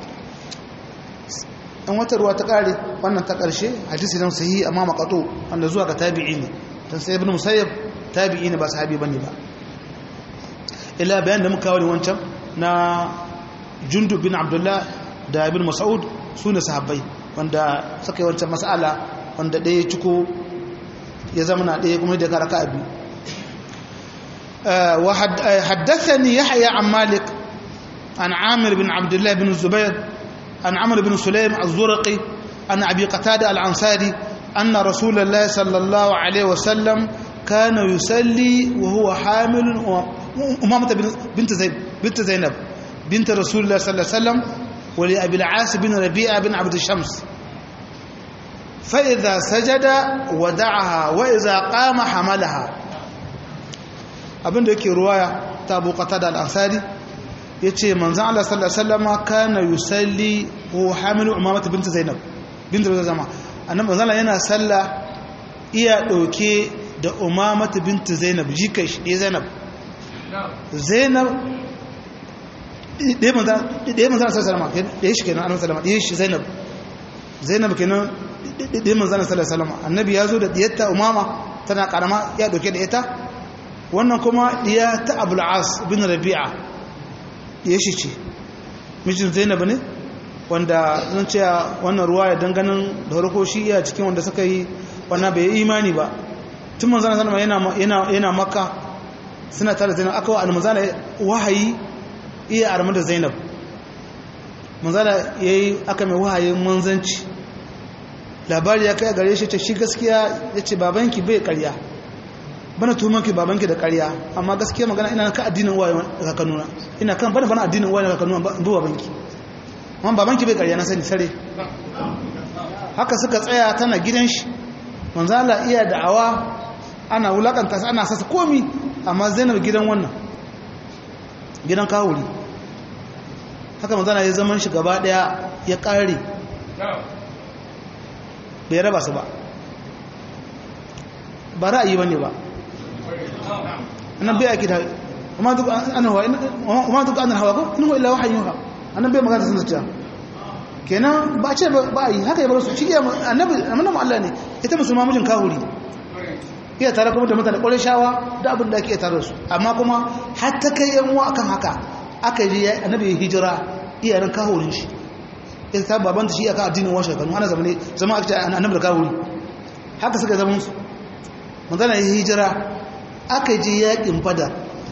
an wata ruwa ta kare wannan ta karshe hadisi nan sahihi amma maqatu wanda zuwa ga tabi'i ne dan sai ibn musayyab tabi'i ne ba sahabi bane ba illa bayan da muka kawo wancan na jundub bin abdullah da ibn mas'ud sune sahabbai wanda suka yi wancan mas'ala wanda ɗaya ciko ya zama na ɗaya kuma da karaka abi wa haddathani yahya an malik an amir bin abdullah bin zubair عن عمرو بن سليم الزرقي عن أبي قتادة العنصاري أن رسول الله صلى الله عليه وسلم كان يصلي وهو حامل أمامة بنت زينب بنت زينب بنت رسول الله صلى الله عليه وسلم ولأبي العاص بن ربيعة بن عبد الشمس فإذا سجد ودعها وإذا قام حملها abin da yake ruwaya ta abu qatada al-ansari ya ce manzan Allah sallallahu Alaihi wasallama kana yusalli ko hamilu umamata binta zainab binta zainab zama annan manzan yana salla iya ɗauke da umamata binta zainab jikai shi ɗaya zainab zainab ɗaya manzan sallallahu sallama ɗaya shi kenan annan sallama ɗaya shi zainab zainab kenan ɗaya manzan sallallahu sallama annabi ya zo da ɗiyatta umama tana ƙarama ya ɗauke da ita wannan kuma ɗiya ta abul'as bin rabi'a ya shi ce mijin zainab ne wanda zan ce wannan ruwa ya danganin da harko shi iya cikin wanda suka yi wannan bai imani ba tun manzana sanama yana maka suna tare zainab aka wa almanzana wahayi iya armar da zainab manzana ya yi aka mai wahayin manzanci labari ya kai gare shi ce shi gaskiya ya ce babanki bai karya bana tuhumanki babanki da karya amma gaskiya magana ina kan addinin uwaye da kakanuna ina kan bana bana addinin uwaye da kakanuna ba babanki amma babanki bai karya na sani sare haka suka tsaya tana gidan shi manzala iya da'awa ana wulakanta ana sasa komi amma zainab gidan wannan gidan kawuri haka manzala ya zaman shi gaba daya ya kare bai raba su ba ba ra'ayi ba ne ba annan bai ake da amma duk an hawa ko inu illa wahayin ha annan bai magana sun zuciya kenan ba ce ba yi haka ya bar su shi annabi annabi Allah ne ita musulma mijin kahuri iya tare kuma da mutane ƙwarai shawa da abin da ake tare su amma kuma har ta kai yan uwa akan haka aka yi annabi hijira iyayen kahurin shi ita ta babanta shi aka addinin washe kanu ana zama ne zama aka ce annabi da kahuri haka suka zama su magana ya hijira aka je yakin fada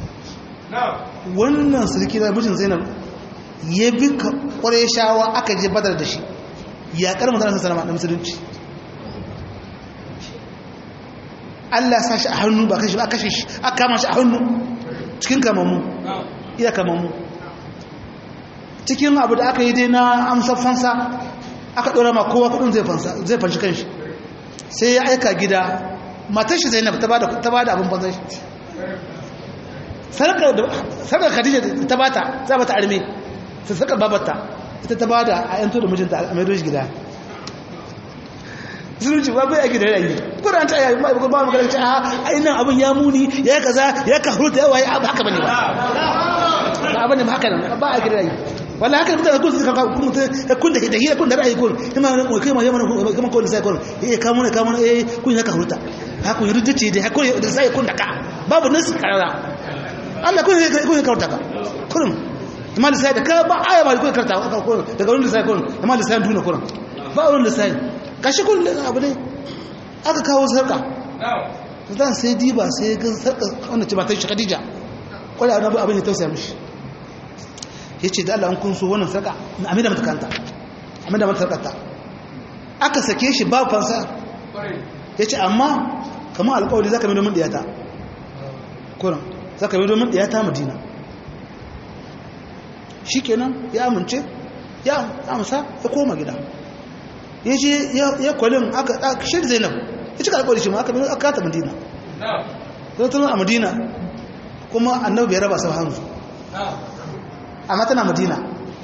wannan sulki na mijin zainab ya bi ƙwarai shawa aka je badar da shi yaƙar mutane sun salama da musulunci Allah sa shi a hannu ba kashi ba kashe shi aka kama shi a hannu cikin kamammu iya kamammu cikin abu da aka yi dai na amsar fansa aka ɗora ma kowa kudin zai fanshi kanshi sai ya aika gida matar shi zainab ta ba da abin fansan shi sarkar khadija ta ba ta za ba ta arme ta sarkar babata ita ta ba da a yanto da mijinta a maido shi gida zulunci ba bai ake da rayu kuran ta yayi ba ba magana ce a ai nan abin ya muni ya kaza ya kahurta ya waye haka bane ba ba abin ba haka nan ba ake da rayu wallahi haka mutane kun suka kun kun da da hira kun da rayu kun kuma mu kai ma yamma kuma kun sai kun eh ka mun ka mun eh kun ya kahurta ha kun rudda ce da kun da sai kun da ka babu nasu karara Allah kun kun kahurta ka kurum amma da sai da ka ba aya ba kun karta daga wurin da sai kun amma da sai duna kurum ba wurin da sai kashi kun abu ne aka kawo sarka zan sai diba sai ga sarka wanda ce matan shi khadija kwallo abu abin ya tausaya mishi ya ce da Allah an kunso wannan sarka na amina mata kanta amina mata sarkata aka sake shi ba fansa ya ce amma kama alkawari za ka mai domin ɗiyata kuran za ka mai domin ɗiyata madina shi kenan ya amince ya amsa ya koma gida ya ce ya kwalin aka shi zainab ya cika alkawari shi ma aka mai aka ta madina zai tunan a madina kuma annabi bai raba sau hannu amma tana madina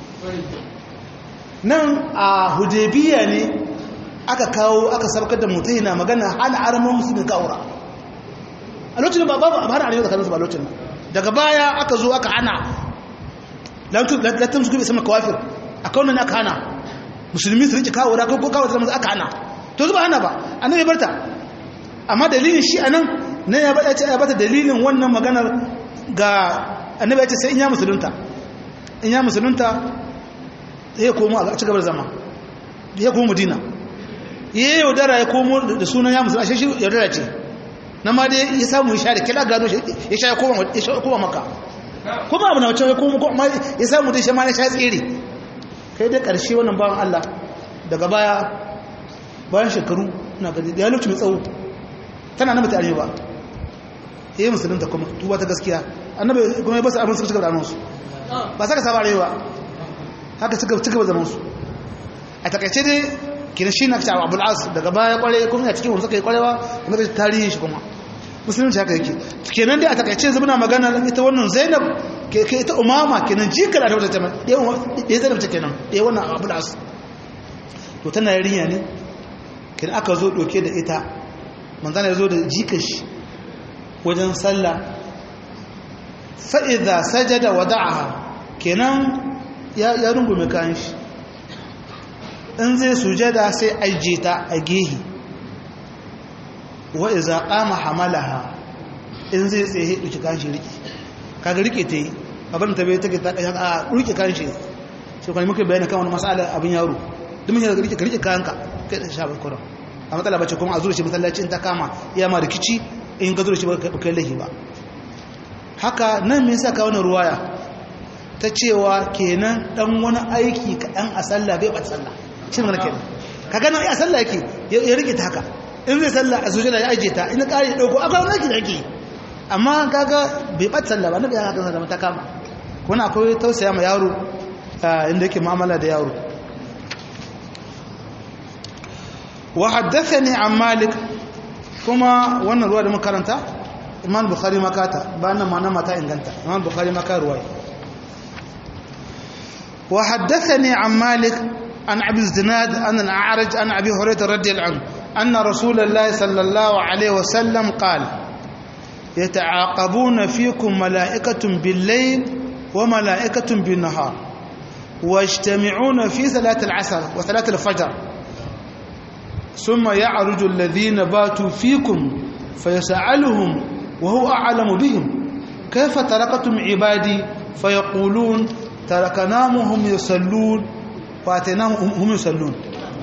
nan a hudebiya ne aka kawo aka sabkar da mutum yana magana hana aramin musulmi kawura a lokacin ba babu abu hana arewa tsakaninsu ba lokacin daga baya aka zo aka hana latin su gube sama kawafir a kaunan aka hana musulmi su rike kawura ko kawo zama aka hana to zuba hana ba annan ya barta amma dalilin shi anan na ya bada ce ya bata dalilin wannan maganar ga annabi ya ce sai in ya musulunta in ya musulunta ya komo a ci gabar zama ya komo madina ya yaudara ya komo da sunan ya musulunta shi yaudara ce na ma dai ya samu ya sha da kila gano ya sha ya koma maka kuma abu na wacce ya komo kuma ya samu dai shi ma ya sha tsere kai da ƙarshe wannan bawan Allah daga baya bayan shekaru na gani da ya lokaci mai tsawo tana na mutane ba ya yi musulunta kuma tuba ta gaskiya annabi kuma ya basu abin suka cigaba da annonsu ba saka saba rewa haka suka cigaba zaman su a takaice dai kina shi na cewa abu al'as daga baya kware kuma ya cikin wani suka yi kwarewa kuma da tarihin shi kuma musulunci haka yake kenan dai a takaice zama na magana ita wannan zainab ke ita umama kenan jikar da wata ya zainab ta kenan ya wannan abu al'as to tana yarinya ne kenan aka zo doke da ita manzana ya zo da jikar shi wajen sallah fa'iza sajada wada'aha kenan ya rungume kayan shi in zai sujada sai ajiye ta a gehi wa'iza ƙama hamalaha in zai tsaye ɗuki kayan shi riƙe kaga riƙe ta yi abin ta bai take ta a riƙe kayan shi shi kwanin muka bayan kan wani matsala abin yaro duk mun yi riƙe ka riƙe kayan ka kai da sha bakwai a matsala bace kuma a zura shi matsalaci in ta kama iya ma rikici in ka zura shi ba kai laifi ba haka nan me yasa ka wani ruwaya ta cewa kenan dan wani aiki kaɗan a sallah bai bata sallah shi ne kenan ka gana ya sallah yake ya rike ta haka in zai sallah a sujada ya aje ta in ƙari ya ɗauko akwai wani da yake amma kaga bai ɓata sallah ba na biya haka sallah ta kama kuma akwai tausaya ma yaro inda yake mu'amala da yaro wa haddathani an malik kuma wannan ruwa da muka karanta imam bukhari makata ba nan ma na mata inganta imam bukhari maka ruwaya wa haddathani an malik an abi zinad an al-a'raj an abi hurairah radiyallahu anhu anna rasulullahi sallallahu alaihi wasallam qala يتعاقبون فيكم ملائكة بالليل وملائكة بالنهار واجتمعون في صلاة العصر وصلاة الفجر ثم يعرج الذين باتوا فيكم فيسألهم وهو أعلم بهم كيف تركتم عبادي فيقولون تركناهم هم يصلون فاتناهم هم يصلون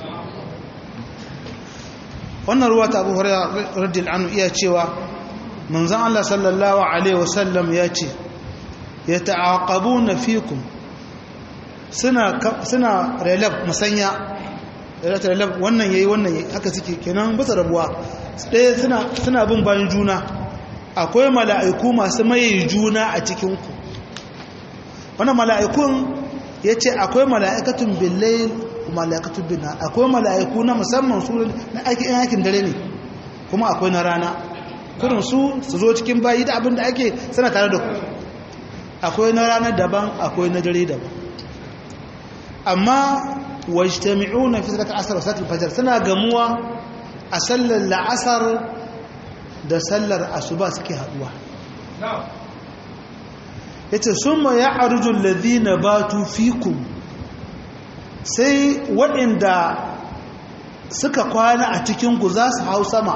wannan ruwa ta abu hurairah radiyallahu anhu iya cewa manzon Allah sallallahu alaihi wasallam ya ce yata'aqabuna fikum suna suna relab musanya relab wannan yayi wannan yayi haka suke kenan bisa rabuwa ɗaya suna suna bin bayan juna akwai mala'iku masu maye juna a cikin ku wannan mala'ikun yace akwai mala'ikatun billayl wa mala'ikatun binna akwai mala'iku na musamman su na aikin aikin dare ne kuma akwai na rana kurin su su zo cikin bayi da abin da ake suna tare da ku akwai na rana daban akwai na dare daban amma wajtami'una fi salatul asr wa salatul fajr suna gamuwa a sallar la'asar da sallar asuba suke haduwa yace summa ya'ruju alladhina batu fikum sai waɗanda suka kwana a cikin ku za su hau sama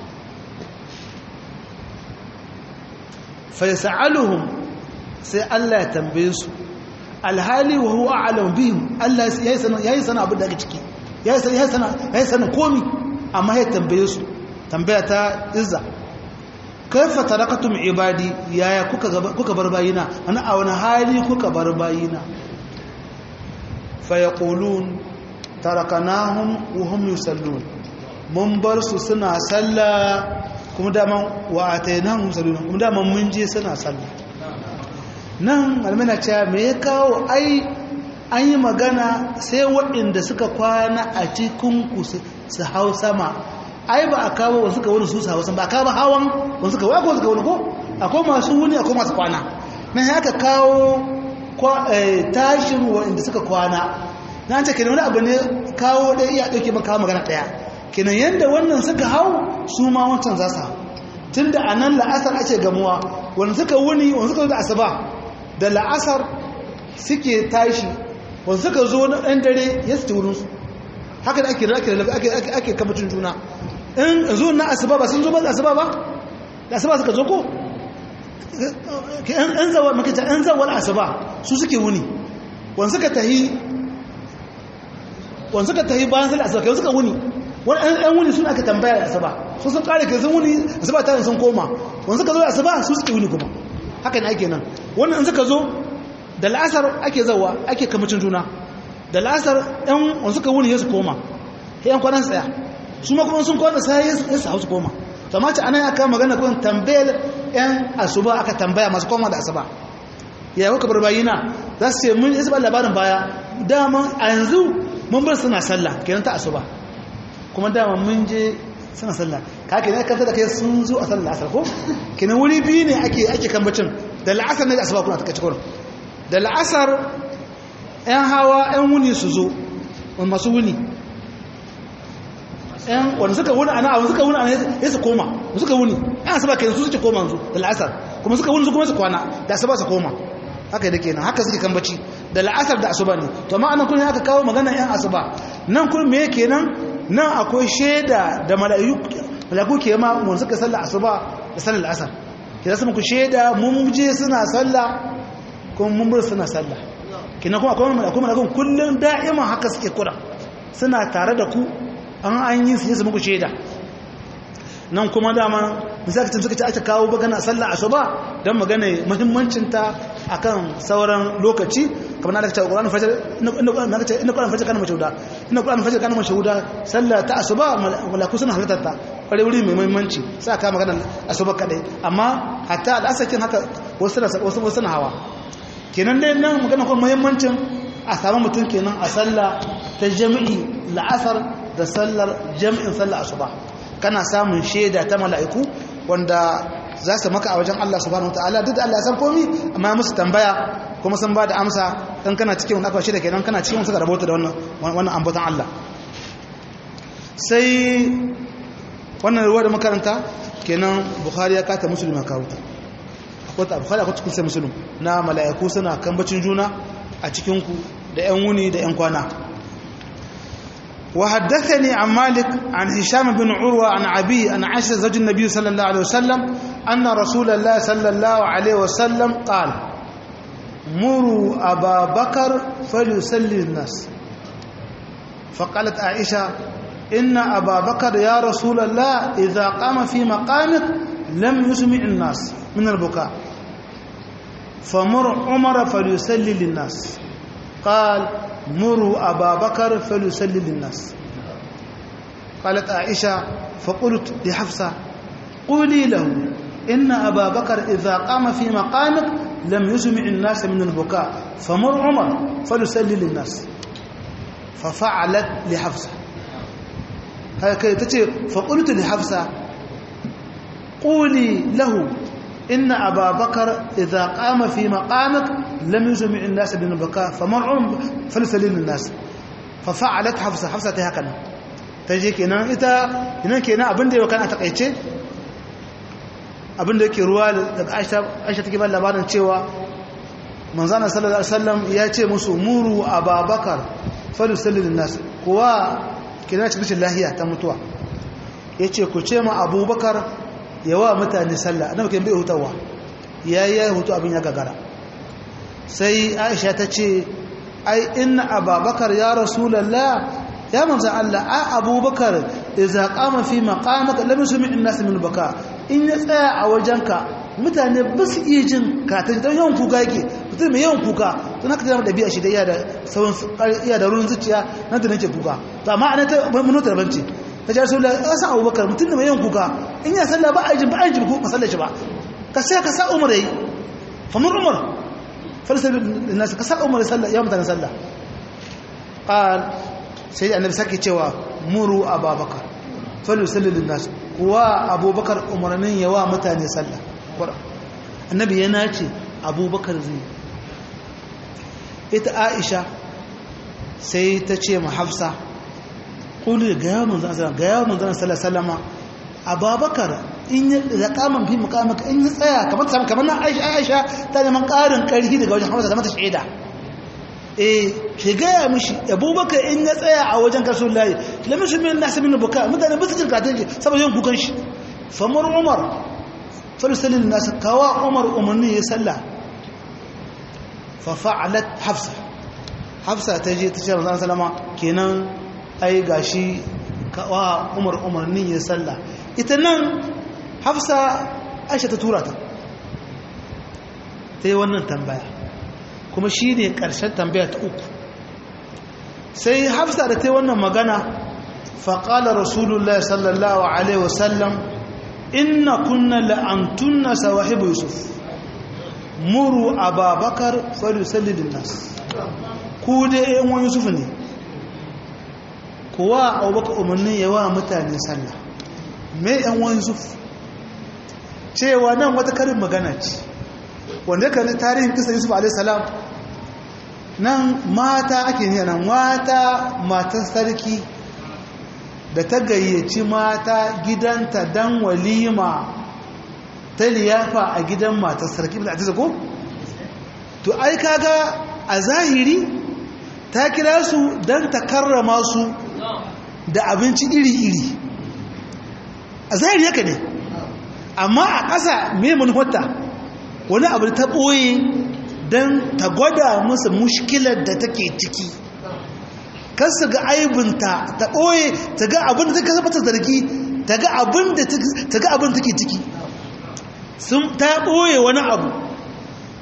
fa yas'aluhum sai Allah ya tambaye su alhali wa huwa a'lam bihim Allah yayi sana yayi sana abu daga ciki yayi sana yayi sana yayi sana komi amma ya tambaye su tambaya ta izza kaifa tarakatum ibadi yaya kuka kuka bar bayina ana a wani hali kuka bar bayina fa yaqulun tarakanahum wa hum yusallun mun bar su suna sallah kuma daman wa atainahum yusallun kuma daman mun je suna sallah nan almana cewa me ya kawo ai an yi magana sai waɗanda suka kwana a cikin ku su hau sama ai ba a kawo wasu suka wani su hau sama ba a kawo hawan wasu suka wako suka wani ko akwai masu wuni akwai masu kwana nan ya ka kawo tashin waɗanda suka kwana na ce kenan wani abu ne kawo ɗaya iya ɗauke maka magana ɗaya kenan yadda wannan suka hau su ma wancan za su hau tun da a nan la'asar ake gamuwa wanda suka wuni wanda suka zo da asuba da la'asar suke tashi wanda suka zo na ɗan dare ya su wurinsu haka da ake ake ake kamacin juna in zo na asuba ba sun zo ba da asuba ba da asuba suka zo ko an zawa makita an zawar asuba su suke wuni wanda suka tahi wanda suka tahi bayan sallar asuba kai suka wuni wani ɗan wuni sun aka tambaya da asuba su sun kare kai sun wuni asuba ta sun koma wanda suka zo da asuba su suke wuni kuma haka ne ake nan wannan in suka zo da la'asar ake zawa ake kamacin juna da la'asar ɗan wanda suka wuni ya su koma ya yan kwanan tsaya su ma kuma sun kwana sai ya su hau su koma to amma ce ana ya kama magana kun tambayar yan asuba aka tambaya masu koma da asuba ya kuka bar bayina za su ce mun isa ba labarin baya dama a yanzu mun bar suna sallah kenan ta asuba kuma dama mun je suna sallah ka ke ne kanta da kai sun zo a sallah asar ko kenan wuri biyu ne ake ake kambacin da la'asar ne da asuba kuna take cikin da la'asar yan hawa yan wuni su zo wani masu wuni yan wanda suka wuni ana wanda suka wuni ana ya su koma wanda suka wuni yan asuba kenan su suke koma yanzu da la'asar kuma suka wuni su kuma su kwana da asuba su koma haka da kenan haka suke kambaci da la'asar da asuba ne to amma anan kun aka kawo magana yan asuba nan kun me kenan nan akwai shaida da mala'iku ke ma mun suka sallah asuba da sallar asar ke zasu muku shaida mun je suna sallah kuma mun bar suna sallah kina kuma akwai mala'iku mala'ikun kullun da'iman haka suke kura suna tare da ku an an yi su su muku shaida nan kuma dama misali suka ce aka kawo bagana sallah asuba don magana muhimmancinta akan sauran lokaci kamar na cewa Qur'an fajar na ce inna Qur'an fajar kana mashuda inna Qur'an fajar kana mashuda sallah ta asuba malaku suna halartar ta kware wuri mai muhimmanci sai aka magana asuba kadai amma hatta al'asakin haka wasu wasu wasu na hawa kenan dai nan magana kuma muhimmancin a samu mutum kenan a sallah ta jami'i la'asar da sallar jami'in sallar asuba kana samun shaida ta mala'iku wanda za su maka a wajen Allah subhanahu wataala duk da Allah ya san komi amma ya musu tambaya kuma sun ba da amsa dan kana cikin wani akwashi da kenan kana cikin suka rabota da wannan wannan ambaton Allah sai wannan ruwa da makaranta kenan Bukhari ya kata Muslim ya kawo ta akwai ta Bukhari akwai cikin sai Muslim na mala'iku suna kambacin juna a cikin ku da yan wuni da yan kwana وحدثني عن مالك عن هشام بن عروة عن عبي عن عائشة زوج النبي صلى الله عليه وسلم أن رسول الله صلى الله عليه وسلم قال مروا أبا بكر فليسلي الناس فقالت عائشة إن أبا بكر يا رسول الله إذا قام في مقامك لم يسمع الناس من البكاء فمر عمر فليسلي للناس قال مروا أبا بكر فليسلي للناس قالت عائشة فقلت لحفصة قولي له إن أبا بكر إذا قام في مقامك لم يسمع الناس من البكاء فمر عمر فليسلي للناس ففعلت لحفصة هكذا تتي فقلت لحفصة قولي له إن أبا بكر إذا قام في مقامك لم يسمع الناس من البكاء فمرعهم فلسلين الناس ففعلت حفصة حفصة هكذا تجي كنا إتا هنا كنا أبن دي وكان أتقيتش abin da yake ruwa daga aisha take ba labarin cewa manzana sallallahu alaihi wasallam ya ce musu muru ababakar falusallin nas kuwa kina cikin lahiya ta mutuwa yace ku ce ma abubakar yawa mutane sallah annabi kan bai hutawa yayi yayi hutu abin ya gagara sai aisha ta ce ai inna ababakar ya rasulullah ya manzo Allah a abubakar idza qama fi maqamaka lam yusmi an-nas min baka in ya tsaya a wajenka mutane ba su iya jin ka ta dan yawan kuka yake mutum mai yawan kuka to naka da dabi'a shi da iya da sauran iya da ruwan zuciya nan da nake kuka to amma ana ta mun ta banci ta ji rasulullah ya san abubakar mutum da mai yawan kuka in ya sallah ba a jin ba a jin ko masallar shi ba ka sai ka sa umar yayi fa mun umar falsa linnas ka sa umar sallah ya mutane sallah qal sai annabi sake cewa muru ababakar falu sallin nas kuwa abubakar umarnin yawa mutane sallah annabi yana ce abubakar zai ita aisha sai ta ce ma hafsa kuli ga yawon manzan ga yawon manzan sallah sallama ababakar in yi da kaman fi mukamaka in yi tsaya kamar ta kamar na aisha ta neman ƙarin ƙarfi daga wajen hamsa ta mata shaida eh shi gaya mishi abubakar in ya tsaya a wajen kasu layi lamin shi min nasu min buka mutane ba su jin katon shi saboda yin kukan shi famar umar falisalin nasu kawa umar umarni ya salla fa fa'alat hafsa hafsa ta je ta ce manzon salama kenan ai gashi kawa umar umarni ya salla ita nan hafsa aisha ta tura ta ta yi wannan tambaya kuma shi ne ƙarshen tambaya ta uku sai hafsa da ta yi wannan magana faƙala rasulullah sallallahu alaihi wasallam inna kunna la'antunna sawahibu yusuf muru ababakar falusallidin nas ku da yan wani yusuf ne kuwa abubakar umarnin yawa mutane sallah mai yan wani yusuf cewa nan wata karin magana ce wanda ka tarihin kisa yusuf alaihissalam nan mata ake ne nan mata matan sarki da ta gayyaci mata gidanta dan walima ta liyafa a gidan matan sarki da ta ko to ai kaga a zahiri ta kira su dan ta karrama su da abinci iri-iri a zahiri haka ne amma a ƙasa mai manufarta wani abu ta ɓoye don ta gwada musu mushkilar da take ciki kan su ga aibinta ta ɓoye ta ga abin da ta kasa ta zargi ta ga abin da take ciki ta ɓoye wani abu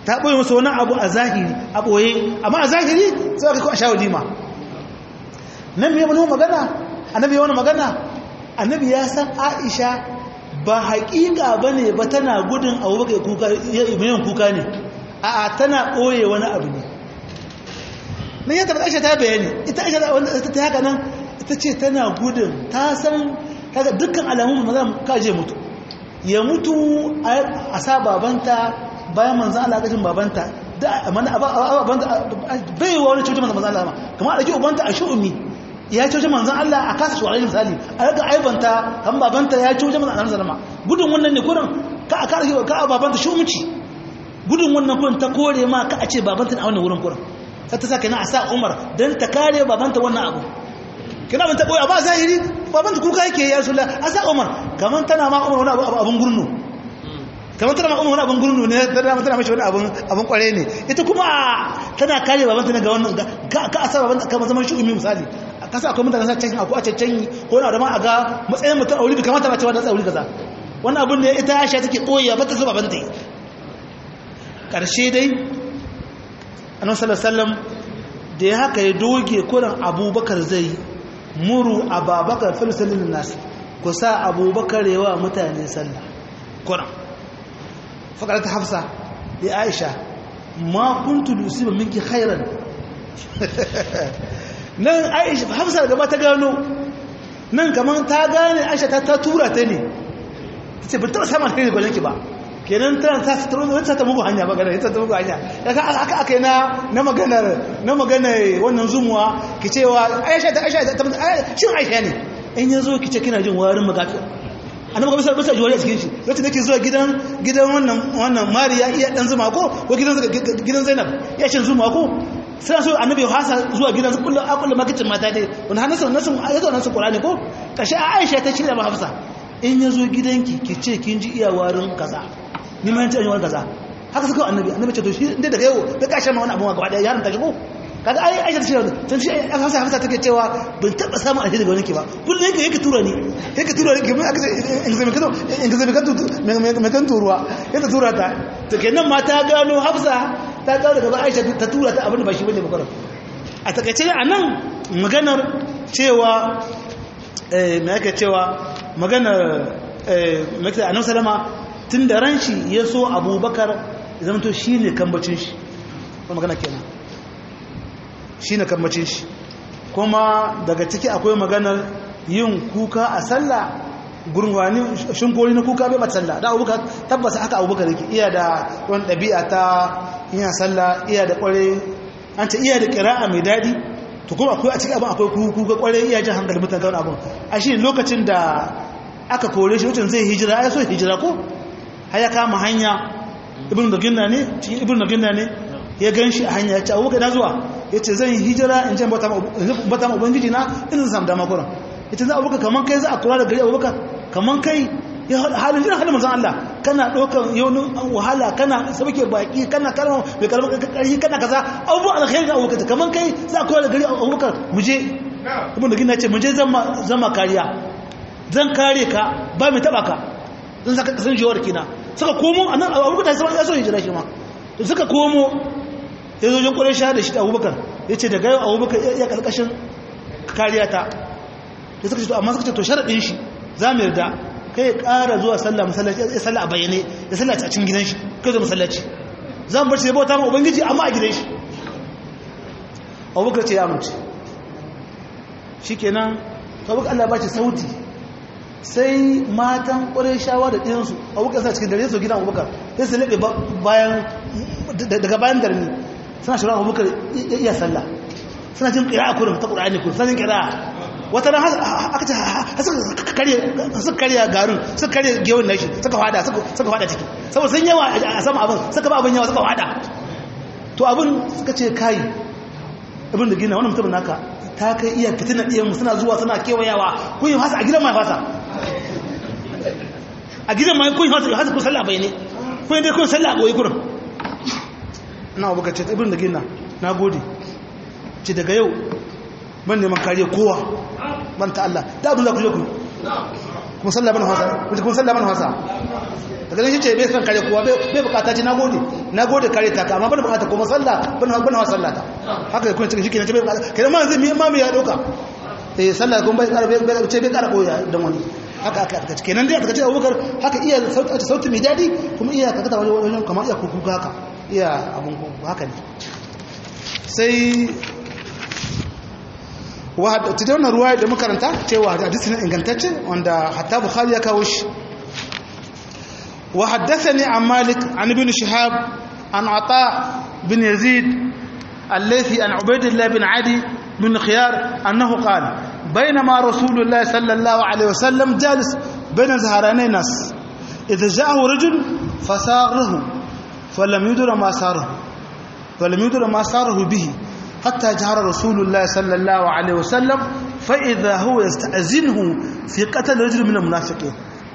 ta ɓoye masa wani abu a zahiri a ɓoye amma a zahiri sai ka ko a sha walima nan me wani magana annabi wani magana annabi ya san aisha ba haƙiƙa ba ne ba tana gudun abubakar kuka yin kuka ne a tana ɓoye wani abu ne nan ya tabbata aisha ta bayani ita aisha wanda ta haka nan ita ce tana gudun ta san kaga dukkan alamun maza kaje mutu ya mutu a sa babanta bayan manzan Allah gashin babanta da mana abanta bai wa wani cutar manzan Allah kamar a ɗauki ubanta a shi'umi ya cuce manzan Allah a kasa shuwarai misali a raka aibanta kan babanta ya cuce manzan Allah zalama gudun wannan ne kurin ka a kara ka a babanta shumci gudun wannan kurin ta kore ma ka a ce babanta na wannan wurin kurin sai ta saka na a sa Umar don ta kare babanta wannan abu kina ban ta boye ba zahiri babanta kuka yake ya Rasulullah a sa Umar kaman tana ma Umar wani abu abun gurnu kaman tana ma Umar wani abun gurnu ne tana tana mashi wani abun abun kware ne ita kuma tana kare babanta ne ga wannan ka ka asa babanta kamar zaman shi umi misali kasa akwai mutane sa can akwai a cancanyi ko na da ma a ga matsayin mutum a wuri da kamata ba cewa da tsauri kaza wannan abin da ita Aisha take koya ba ta so babanta yi karshe dai annabi sallallahu alaihi wasallam da ya haka ya doge kuran abubakar zai muru ababakar filisalin nasu ku sa abubakar yawa mutane sallah kuran fakarata hafsa ya aisha ma kuntu lusiba minki khairan nan aisha hafsa gaba ta gano nan kamar ta gane aisha ta ta tura ta ne ta ce bin taɓa samun alheri gwajenki ba kenan tana ta suturo da ta mugu hanya magana ita ta mugu hanya daga aka aka na na maganar na maganar wannan zumuwa ki cewa Aisha ta Aisha ta shin Aisha ne in yazo ki ce kina jin warin magatu annabi bisa bisa juwari a cikin shi lokacin nake zuwa gidan gidan wannan wannan Mariya iya dan zuma ko ko gidan gidan Zainab ya shin zuma ko sai so annabi hasa zuwa gidan kullu akulu makicin mata dai wannan hanasu nasu yazo nan su Qur'ani ko kashi Aisha ta shirya ba Hafsa in yazo gidanki ki ce kin ji iya warin kaza ni ma yanci an yi wani kaza haka suka annabi annabi ce to shi inda daga yau da kashe ma wani abu gaba daya yaron ta shigo kaga ai aisha ta ce tun shi an hasa hafsa take cewa ban taba samun alheri daga wani ke ba kullum yake yake tura ni yake tura ni kamar aka ce in zai mekato in zai mekato mekan turuwa yake tura ta to kenan ma ta gano hafsa ta gano daga aisha ta tura ta abin da ba shi bane bakara a takaice a nan maganar cewa eh me yake cewa maganar eh me yake annabi sallama tun da ran shi ya so abubakar zama to shi ne kambacin shi kuma magana kenan shi ne kambacin shi kuma daga ciki akwai maganar yin kuka a sallah gurwani shinkori na kuka bai bata sallah da abubakar tabbasa haka abubakar yake iya da wani ɗabi'a ta yin sallah iya da ƙware an ce iya da ƙira'a mai daɗi to kuma akwai a cikin abin akwai kuka ƙware iya jin hankali mutane kan abin a shi lokacin da aka kore shi lokacin zai hijira ya so hijira ko haya kama hanya ibn daginna ne cikin ibn daginna ne ya gan shi a hanya ya ce abubakar na zuwa ya ce zan yi hijira in ce bata ma ubangiji na ina zan dama kuran ya ce za abubakar kamar kai za a kula da gari abubakar kamar kai ya halin jiran halin manzan Allah kana ɗaukar yaunin wahala kana sabake baki kana kalma mai kalmar ƙarfi kana kaza abubuwan alkhairi da abubakar kamar kai za a kula da gari abubakar mu je ibn daginna ce mu je zama kariya zan kare ka ba mai taɓa ka zan saka kasancewar kina suka komo a nan abubakar ta ya so hijira shi ma to suka komo ya zo jin ƙwarar shahada shi da abubakar ya ce daga yau abubakar ya ƙarƙashin kariya ta ya suka ce to amma suka ce to sharaɗin shi za mu yarda kai ya ƙara zuwa sallah masallaci ya sallah a bayyane ya sallah a cikin gidan shi kai zo masallaci za mu bar shi ya bauta ma ubangiji amma a gidan shi abubakar ce ya amince shi kenan abubakar allah ba shi sauti sai matan ƙwarai shawa da ɗinsu abubakar suna cikin dare su gidan abubakar sai su laɓe daga bayan darni suna shirin abubakar iya sallah suna jin ƙira a kurin ta ƙura'ani kurin suna jin ƙira wata ran aka ce suka karya garin suka karya gewin nashi suka fada suka fada ciki saboda sun yawa a sama abin suka ba abin yawa suka fada to abin suka ce kayi abin da gina wani mutum naka ta kai iya fitina ɗiyanmu suna zuwa suna kewayawa kun yi fasa a gidan mai fasa a gidan mai kun yi fasa hasa kun sallah bai ne kun yi dai kun sallah a ɓoye kurin na abu ka ce ibin da gina na gode ce daga yau ban neman kariya kowa ban ta Allah da abin za ku je ku kuma sallah ban hausa kuma sallah ban hausa daga nan shi ce bai san kare kowa bai bukata ce nagode nagode kare ta ka amma bana bukata kuma sallah bana bana wa sallah ta haka ya kuma cikin shi kenan ce bai bukata kenan ma zai mi ma ya dauka eh sallah kuma bai kara bai ce bai kara koya dan wani haka aka aka kenan dai aka ce Abubakar haka iya sauti sauti mai dadi kuma iya ka kada wani wani kamar iya kuku haka iya abun haka ne sai wahada ta wannan ruwaya da makaranta cewa hadisi ne ingantacce wanda hatta bukhari ya kawo shi wa haddathani an malik an ibn shihab an ata bin yazid allaythi an ubaydillah bin adi bin khiyar annahu qala بينما رسول الله صلى الله عليه وسلم جالس بين زهراني الناس إذا جاءه رجل فساره فلم يدر ما ساره فلم يدر ما ساره به حتى جهر رسول الله صلى الله عليه وسلم فإذا هو يستأذنه في قتل رجل من المنافقين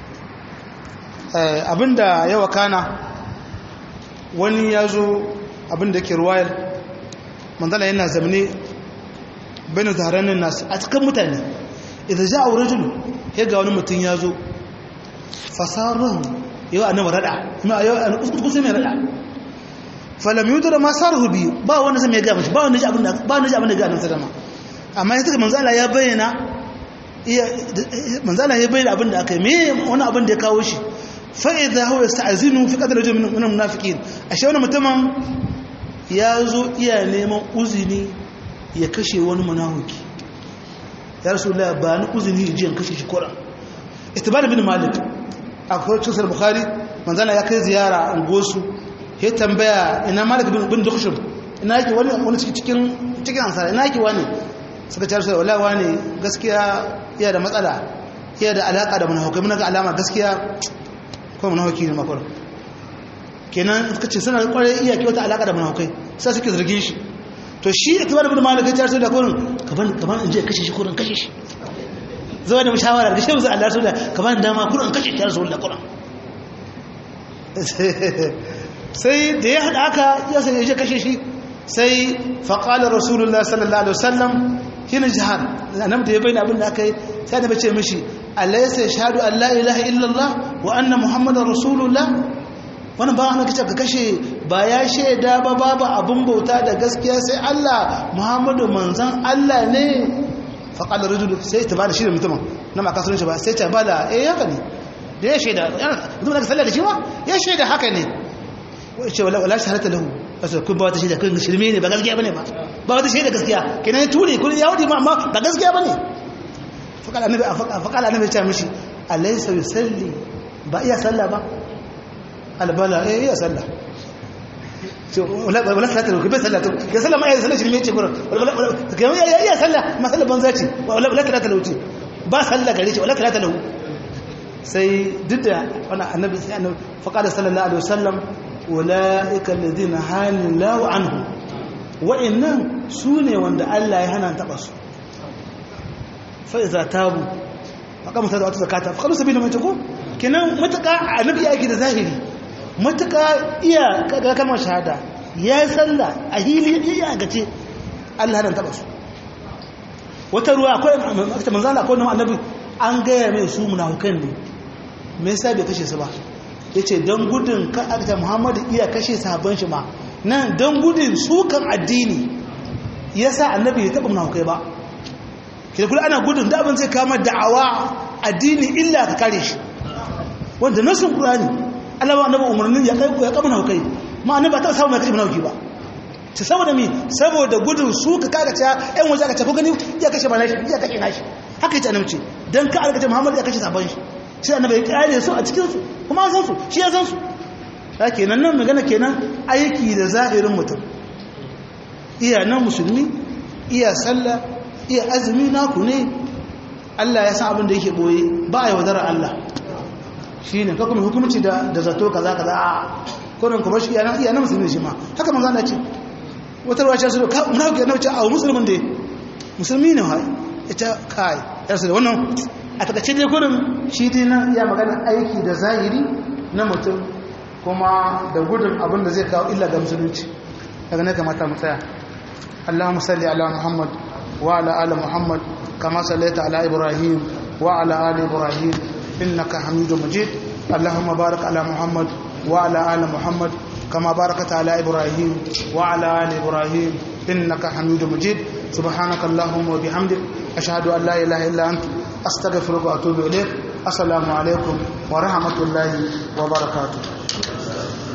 abinda yawa kana wani ya zo abinda ke ruwayar manzala yana zamane bayan zaharanin nasu a cikin mutane idan ja a wurin ya ga wani mutum ya zo fasarar yau a nama rada kuma a yau a kusa mai rada falam yudu da masu sarhu biyu ba wanda zai mai gaba shi ba wanda ji abin da ganin sadama amma ya tuka manzala ya bayyana manzala ya bayyana abin da aka yi me wani abin da ya kawo shi fa'iza hau ya sta'azinu fi ƙadar rajin wani munafikin a shi wani mutumin ya zo iya neman uzini ya kashe wani munafiki ya rasu la ba ni uzini jiyan kashe shi kura itibar bin malik a kwarcin sar bukhari manzala ya kai ziyara a ungosu ya tambaya ina malik bin dukshin ina yake wani wani cikin cikin ansara ina yake wani suka ce rasu wala wani gaskiya iya da matsala iya da alaka da munafikai mun ga alama gaskiya ko munafiki ne makwar kenan suka ce suna kwarai iya kyauta alaka da munafikai sai suke zargin shi to shi itibar bin malik ya ce da kurin kaban kaban in je kashe shi kurin kashe shi zuwa da mushawara da shehu Allah su da kaban dama kurin kashe shi rasul da kurin sai da ya hada haka ya sai ya kashe shi sai faqala rasulullah sallallahu alaihi wasallam hina jihad annabi da ya bayyana abin da aka yi sai da bace mishi alaysa yashhadu an la ilaha illallah wa anna muhammadar rasulullah wani ba wani kace ka kashe ba ya shaida ba babu abin bauta da gaskiya sai Allah Muhammadu manzan Allah ne faqala rajul sai ta bada shi da mutumin na ma kasurin shi ba sai ta bada eh haka ne da ya shaida mutum da sallah da shi ba ya shaida haka ne wai ce wala wala shahadata lahu wasu kun ba wata shaida kun shirme ne ba gaskiya bane ba ba wata shaida gaskiya kenan ya ture kun ya wuce ma amma ba gaskiya bane faqala annabi faqala annabi ya ce mishi alaysa yusalli ba iya sallah ba albala eh iya sallah wala wala sallah to bai sallah to ya sallah ma ya sallah shirme ce gurin wala ya iya sallah ma sallah banza ce wala wala sallah talauci ba sallah gare shi wala sallah talau sai duk da wannan annabi sai annabi faqala sallallahu alaihi wasallam ulaika alladhina halallahu anhu wa'annan sune wanda Allah ya hana taba su fa iza tabu aqamu sadaqatu zakata fa qalu sabila man takum kenan mutaka annabi ya yake da zahiri matuka iya kaga kalmar shahada ya yi sallah a hili iya gace Allah dan taba su wata ruwa akwai akta manzala akwai nan annabi an gaya mai su munafukan ne me yasa bai kashe su ba yace dan gudun ka akta Muhammadu iya kashe sahabban shi ma nan dan gudun sukan addini yasa annabi ya taba munafukai ba kida kula ana gudun da abin zai kama da'awa addini illa ka kare shi wanda nasun qur'ani Allah ba annabi umarnin ya kai ya kama naukai ma annabi ba ta samu mai kashi nauki ba ta saboda mi saboda gudun su ka kaga ta ɗan waje aka tafi gani ya kashe ba nashi ya kashe nashi haka yace annabi ce dan ka alƙace Muhammad ya kashe sabon shi shi annabi ya kare su a cikin su kuma an san su shi ya san su da kenan nan magana kenan aiki da zahirin mutum iya nan musulmi iya sallah iya azumi naku ne Allah ya san abin da yake boye ba a yaudara Allah shi ne kakkuma hukumci da zato kaza kaza a kodin kuma shi yana iya na musulmi shi ma haka manzo Allah ce wata ruwa ce su da munafiki annabi ce a musulmin da musulmi ne ha ita kai yarsu da wannan a takaice dai kodin shi dai na iya magana aiki da zahiri na mutum kuma da gudun abin da zai kawo illa ga musulunci daga ne kamata mu tsaya اللهم صل على محمد وعلى ال محمد كما صليت على ابراهيم وعلى ال ابراهيم إنك حميد مجيد اللهم بارك على محمد وعلى آل محمد كما باركت على إبراهيم وعلى آل إبراهيم إنك حميد مجيد سبحانك اللهم وبحمدك أشهد أن لا إله إلا أنت أستغفرك وأتوب إليك السلام عليكم ورحمة الله وبركاته